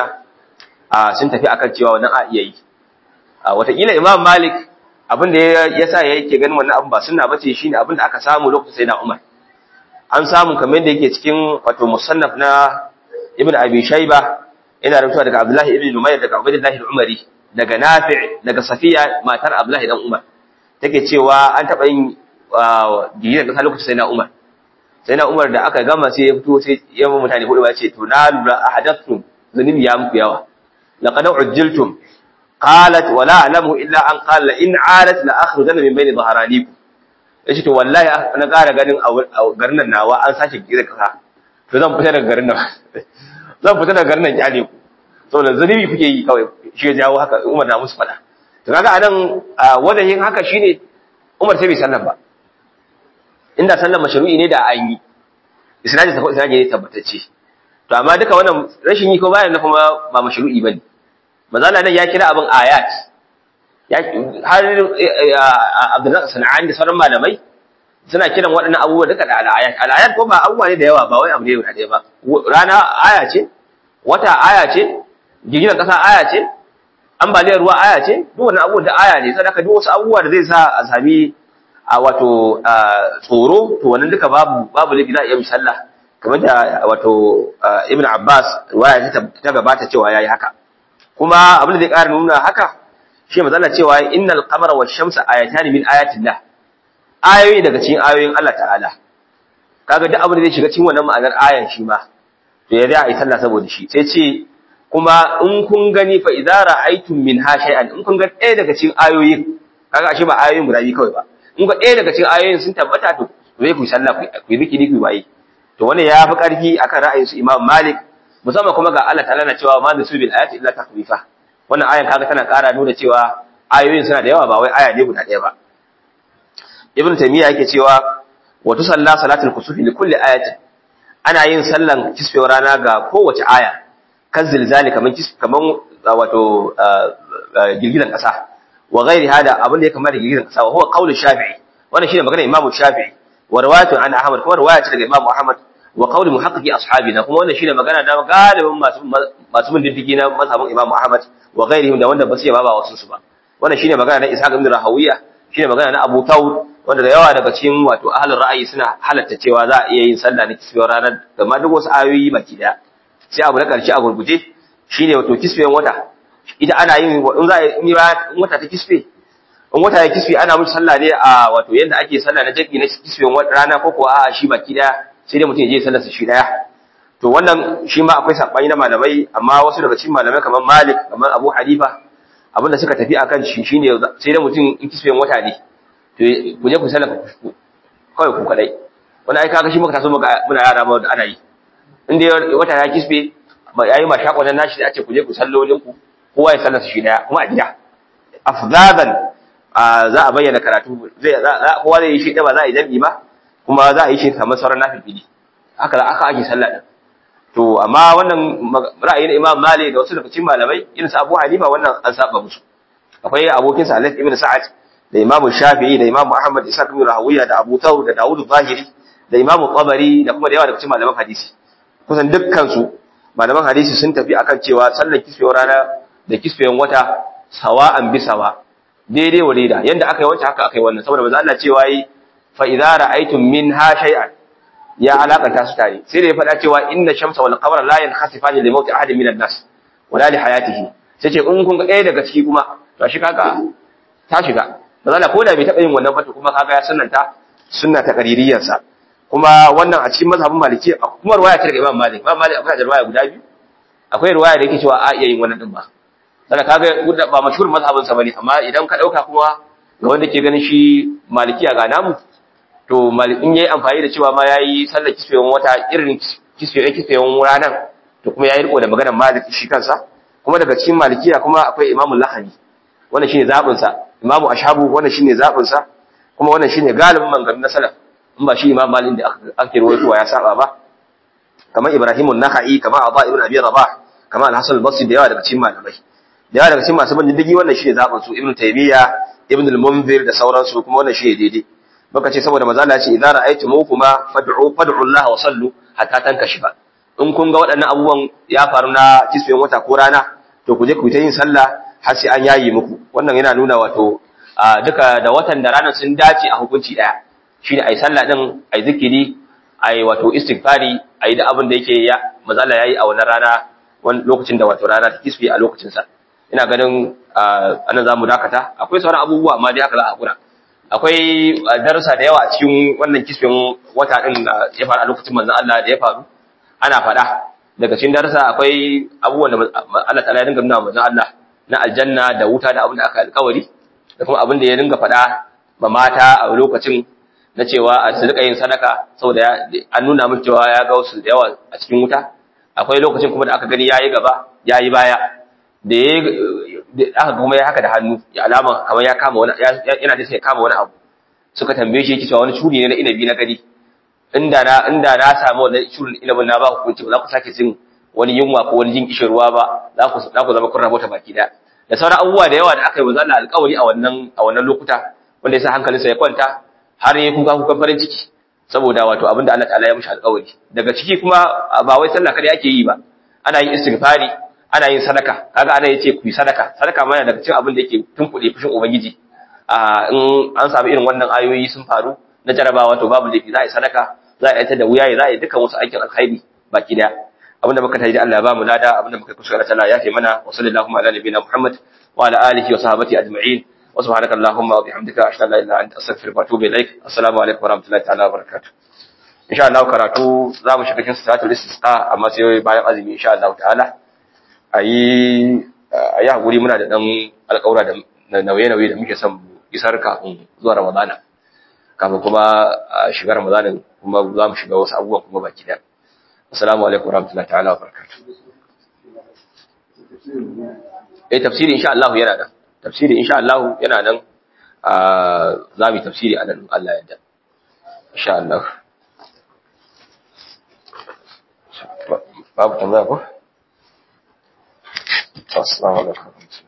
a sun tafi akan cewa wannan a iya yi a watakila Imam Malik abin da ya sa yake ganin wannan abin ba sunna bace shine abin da aka samu lokacin Sayyidina Umar an samu kamar da yake cikin wato musannaf na Ibn Abi Shayba ina rubuta daga Abdullah ibn Numayr daga Ubaydullah al-Umari daga Nafi' daga Safiya matar Abdullah dan Umar take cewa an taba yin gidan kasa lokacin Sayyidina Umar Sayyidina Umar da aka gama sai ya fito sai ya mu mutane hudu ba ce to na lura ahadathtum zunubi ya muku yawa laqad ujjiltum qalat wala a'lamu illa an qala in 'adat la akhrujanna min bayni dhahranikum yace to wallahi na ƙara ganin a garin nan nawa an sake gida kasa to zan fita daga garin nan zan fita daga garin nan kyale ku saboda zunubi kuke yi kawai shi ya jawo haka Umar na musu fada to kaga anan wannan yin haka shine Umar sai bai sallan ba inda sallan mashru'i ne da an yi isnadi ta ko isnadi ne tabbatacce to amma duka wannan rashin yi ko bayan na kuma ba mashru'i bane manzo nan ya kira abin ayat ya har Abdullah Sana'ani da sauran malamai suna kiran waɗannan abubuwa duka da al'ayat al'ayat ko ba abubuwa ne da yawa ba wai abu ne guda ɗaya ba rana aya ce wata aya ce girgizar ƙasa aya ce ambaliyar ruwa aya ce duk wannan abubuwa da aya ne sadaka duk wasu abubuwa da zai sa a sami a wato tsoro to wannan duka babu babu laifi za a iya misalla kamar da wato Ibn Abbas waya ta gabata cewa yayi haka kuma abin da zai ƙara nuna haka shi manzo Allah cewa innal qamara wash shamsa ayatan min ayatillah ayoyi daga cikin ayoyin Allah ta'ala kaga duk abin da zai shiga cikin wannan ma'anar ayan shi ma to ya zai a yi sallah saboda shi sai ce kuma in kun gani fa idza ra'aytum minha shay'an in kun ga ɗaya daga cikin ayoyin kaga ashe ba ayoyin guda biyu kawai ba in ga ɗaya daga cikin ayoyin sun tabbata to zai ku sallah ku yi zikiri ku yi to wannan ya fi ƙarfi akan ra'ayin su Imam Malik musamman kuma ga Allah ta'ala na cewa ma nasu bil ayati illa takwifa wannan ayan kaga tana ƙara nuna cewa ayoyin suna da yawa ba wai aya ne guda ɗaya ba Ibn Taymiyyah yake cewa wa tusalla salatul kusufi li kulli ayatin ana yin sallan kisfewar rana ga kowace aya kan zilzali kaman kaman wato girgizan kasa wa ghairi hada abin da ya kamata girgizan kasa wa huwa qaulu shafi'i wannan shine magana imamu shafi'i wa riwayatu an ahmad kuma riwaya ce daga imamu ahmad wa qaulu muhaqqiqi ashabina kuma wannan shine magana da galibin masu masu bin diddigi na mazhabin imamu ahmad wa ghairihim da wanda ba su yaba ba wasu su ba wannan shine magana na ishaq ibn rahawiya shine magana na abu tawud wanda da yawa daga cikin wato ahlul ra'ayi suna halatta cewa za a iya yin sallah na kisfewar ranar da ma duk wasu ayoyi baki daya sai abu na karshe a gurguje shine wato kisfewan wata ita ana yin in za a yi wata ta kisfe in wata ya kisfe ana musu sallah ne a wato yanda ake sallah na jaki na kisfewan rana ko kuwa a shi baki daya sai dai mutum ya je sallar sa shi daya to wannan shi ma akwai sabani na malamai amma wasu daga cikin malamai kamar Malik kamar Abu Hanifa abinda suka tafi akan shi shine sai dai mutum in kisfewan wata ne to ku je ku sallar kawai ku kadai wani ai kaga shi muka taso muka muna yara ma da ana yi in dai wata ya kisbe ba yayi ma shakon nan nashi da ake ku je ku sallolin ku kowa ya sallar shi daya kuma a gida afzadan za a bayyana karatu zai kowa zai yi shi ba za a yi jami'i ba kuma za a yi shi kamar sauran nafili haka aka ake sallah din to amma wannan ra'ayin Imam Malik da wasu daga cikin malamai irin su Abu Hanifa wannan an saba musu akwai abokin sa Alif ibn Sa'ad da Imam Shafi'i da Imam Ahmad Isa ibn Rahawiya da Abu Thawr da Dawud Zahiri da Imam Tabari da kuma da yawa daga cikin malaman hadisi kusan dukkan su malaman hadisi sun tafi akan cewa sallar kisfewar rana da kisfewar wata sawa'an bi sawa daidai wa daida yanda aka yi wancan haka aka yi wannan saboda manzo Allah cewa yi fa idza ra'aytum minha shay'an ya alakanta su tare sai da ya faɗa cewa inna shamsa wal qamara la yankhasifani li mawti ahadin minan nas wala li hayatihi sai ce in kun ga ɗaya daga ciki kuma to shi kaga ta shiga manzo ko da bai taɓa yin wannan fata kuma kaga ya sunnanta sunna ta qaririyar sa kuma wannan a cikin mazhabin maliki kuma riwaya ta daga Imam Malik Imam Malik akwai riwaya guda biyu akwai riwaya da yake cewa a iya yin wannan din ba dan kaga ba mashhur mazhabin sa bane amma idan ka dauka kuma ga wanda ke ganin shi malikiya ga namu to in yayi amfani da cewa ma yayi sallar kisfewan wata irin kisfewan kisfewan ranar to kuma yayi riko da maganar Malik shi kansa kuma daga cikin malikiya kuma akwai Imam Lahani wannan shine zabin sa Imam Ashabu wannan shine zabin sa kuma wannan shine galibin mangarin na salaf in ba shi Imam Malik da ake rawaitowa ya saba ba kamar Ibrahim an-Nakhai kamar Aba ibn Abi Rabah kamar Al-Hasan al-Basri da yawa daga cikin malamai da yawa daga cikin masu bin diddigi wannan shine zabin su Ibn Taymiyyah Ibn al-Munzir da sauransu kuma wannan shine daidai baka ce saboda manzo Allah ya ce idza ra'aytumukuma fad'u fad'u Allah wa sallu hatta tankashifa in kun ga waɗannan abubuwan ya faru na kisfen wata ko rana to ku je ku ta yin sallah har sai an yayi muku wannan yana nuna wato duka da watan da ranar sun dace a hukunci daya shine ai sallah din ai zikiri ai wato istighfari ai da abin da yake ya manzo Allah yayi a wannan rana wani lokacin da wato rana ta kisfe a lokacin sa ina ganin anan zamu dakata akwai sauran abubuwa amma dai haka za a hakura akwai darussa da yawa a cikin wannan kisfin wata din da ya faru a lokacin manzon Allah da ya faru ana faɗa daga cikin darussa akwai abubuwan da Allah ta'ala ya dinga nuna manzon Allah na aljanna da wuta da abin da aka alƙawari da kuma abin da ya dinga faɗa ma mata a lokacin na cewa a su rika yin sadaka saboda an nuna min cewa ya ga wasu da yawa a cikin wuta akwai lokacin kuma da aka gani yayi gaba yayi baya da aka kuma ya haka da hannu ya alama kamar ya kama wani yana da sai kama wani abu suka tambaye shi yake cewa wani shuri ne na inabi na gari inda na inda na samu wannan shurin inabin na ba ku kunci ba za ku sake jin wani yunwa ko wani jin kishin ruwa ba za ku za ku zama kun rabota baki da da sauran abubuwa da yawa da aka yi wa Allah alƙawari a wannan a wannan lokuta wanda yasa hankalinsa ya kwanta har ya kuka kukan farin ciki saboda wato abinda Allah ta'ala ya mishi alƙawari daga ciki kuma ba wai sallah kada yake yi ba ana yin istighfari ana yin sadaka kaga ana yace ku yi sadaka sadaka ma daga cikin abin da yake tunkuɗe fushin ubangiji a in an samu irin wannan ayoyi sun faru na jarabawa to babu laifi za a yi sadaka za a yi ta da wuya za a yi dukkan wasu aikin alkhairi baki daya abinda muka taji Allah ya ba mu lada abinda muka kusa Allah ya fi mana wa sallallahu ala nabiyina Muhammad wa ala alihi wa sahbihi ajma'in wa subhanaka allahumma wa bihamdika ashhadu an la ilaha illa anta astaghfiruka wa atubu ilaik assalamu alaikum wa rahmatullahi ta'ala wa barakatuh insha Allah karatu za mu shiga cikin salatul istisqa amma sai bayan azumi insha Allah ta'ala ayi ayi hakuri muna da dan alƙawura da nauye-nauye da muke son isar kafin zuwa Ramadana kafin kuma shiga Ramadanin kuma za mu shiga wasu abubuwan kuma baki daya assalamu alaikum warahmatullahi ta'ala wa barakatuh eh tafsiri insha Allah yana nan tafsiri insha Allah yana nan za mu yi tafsiri a nan Allah ya yarda insha Allah babu tambaya ko assalamu alaikum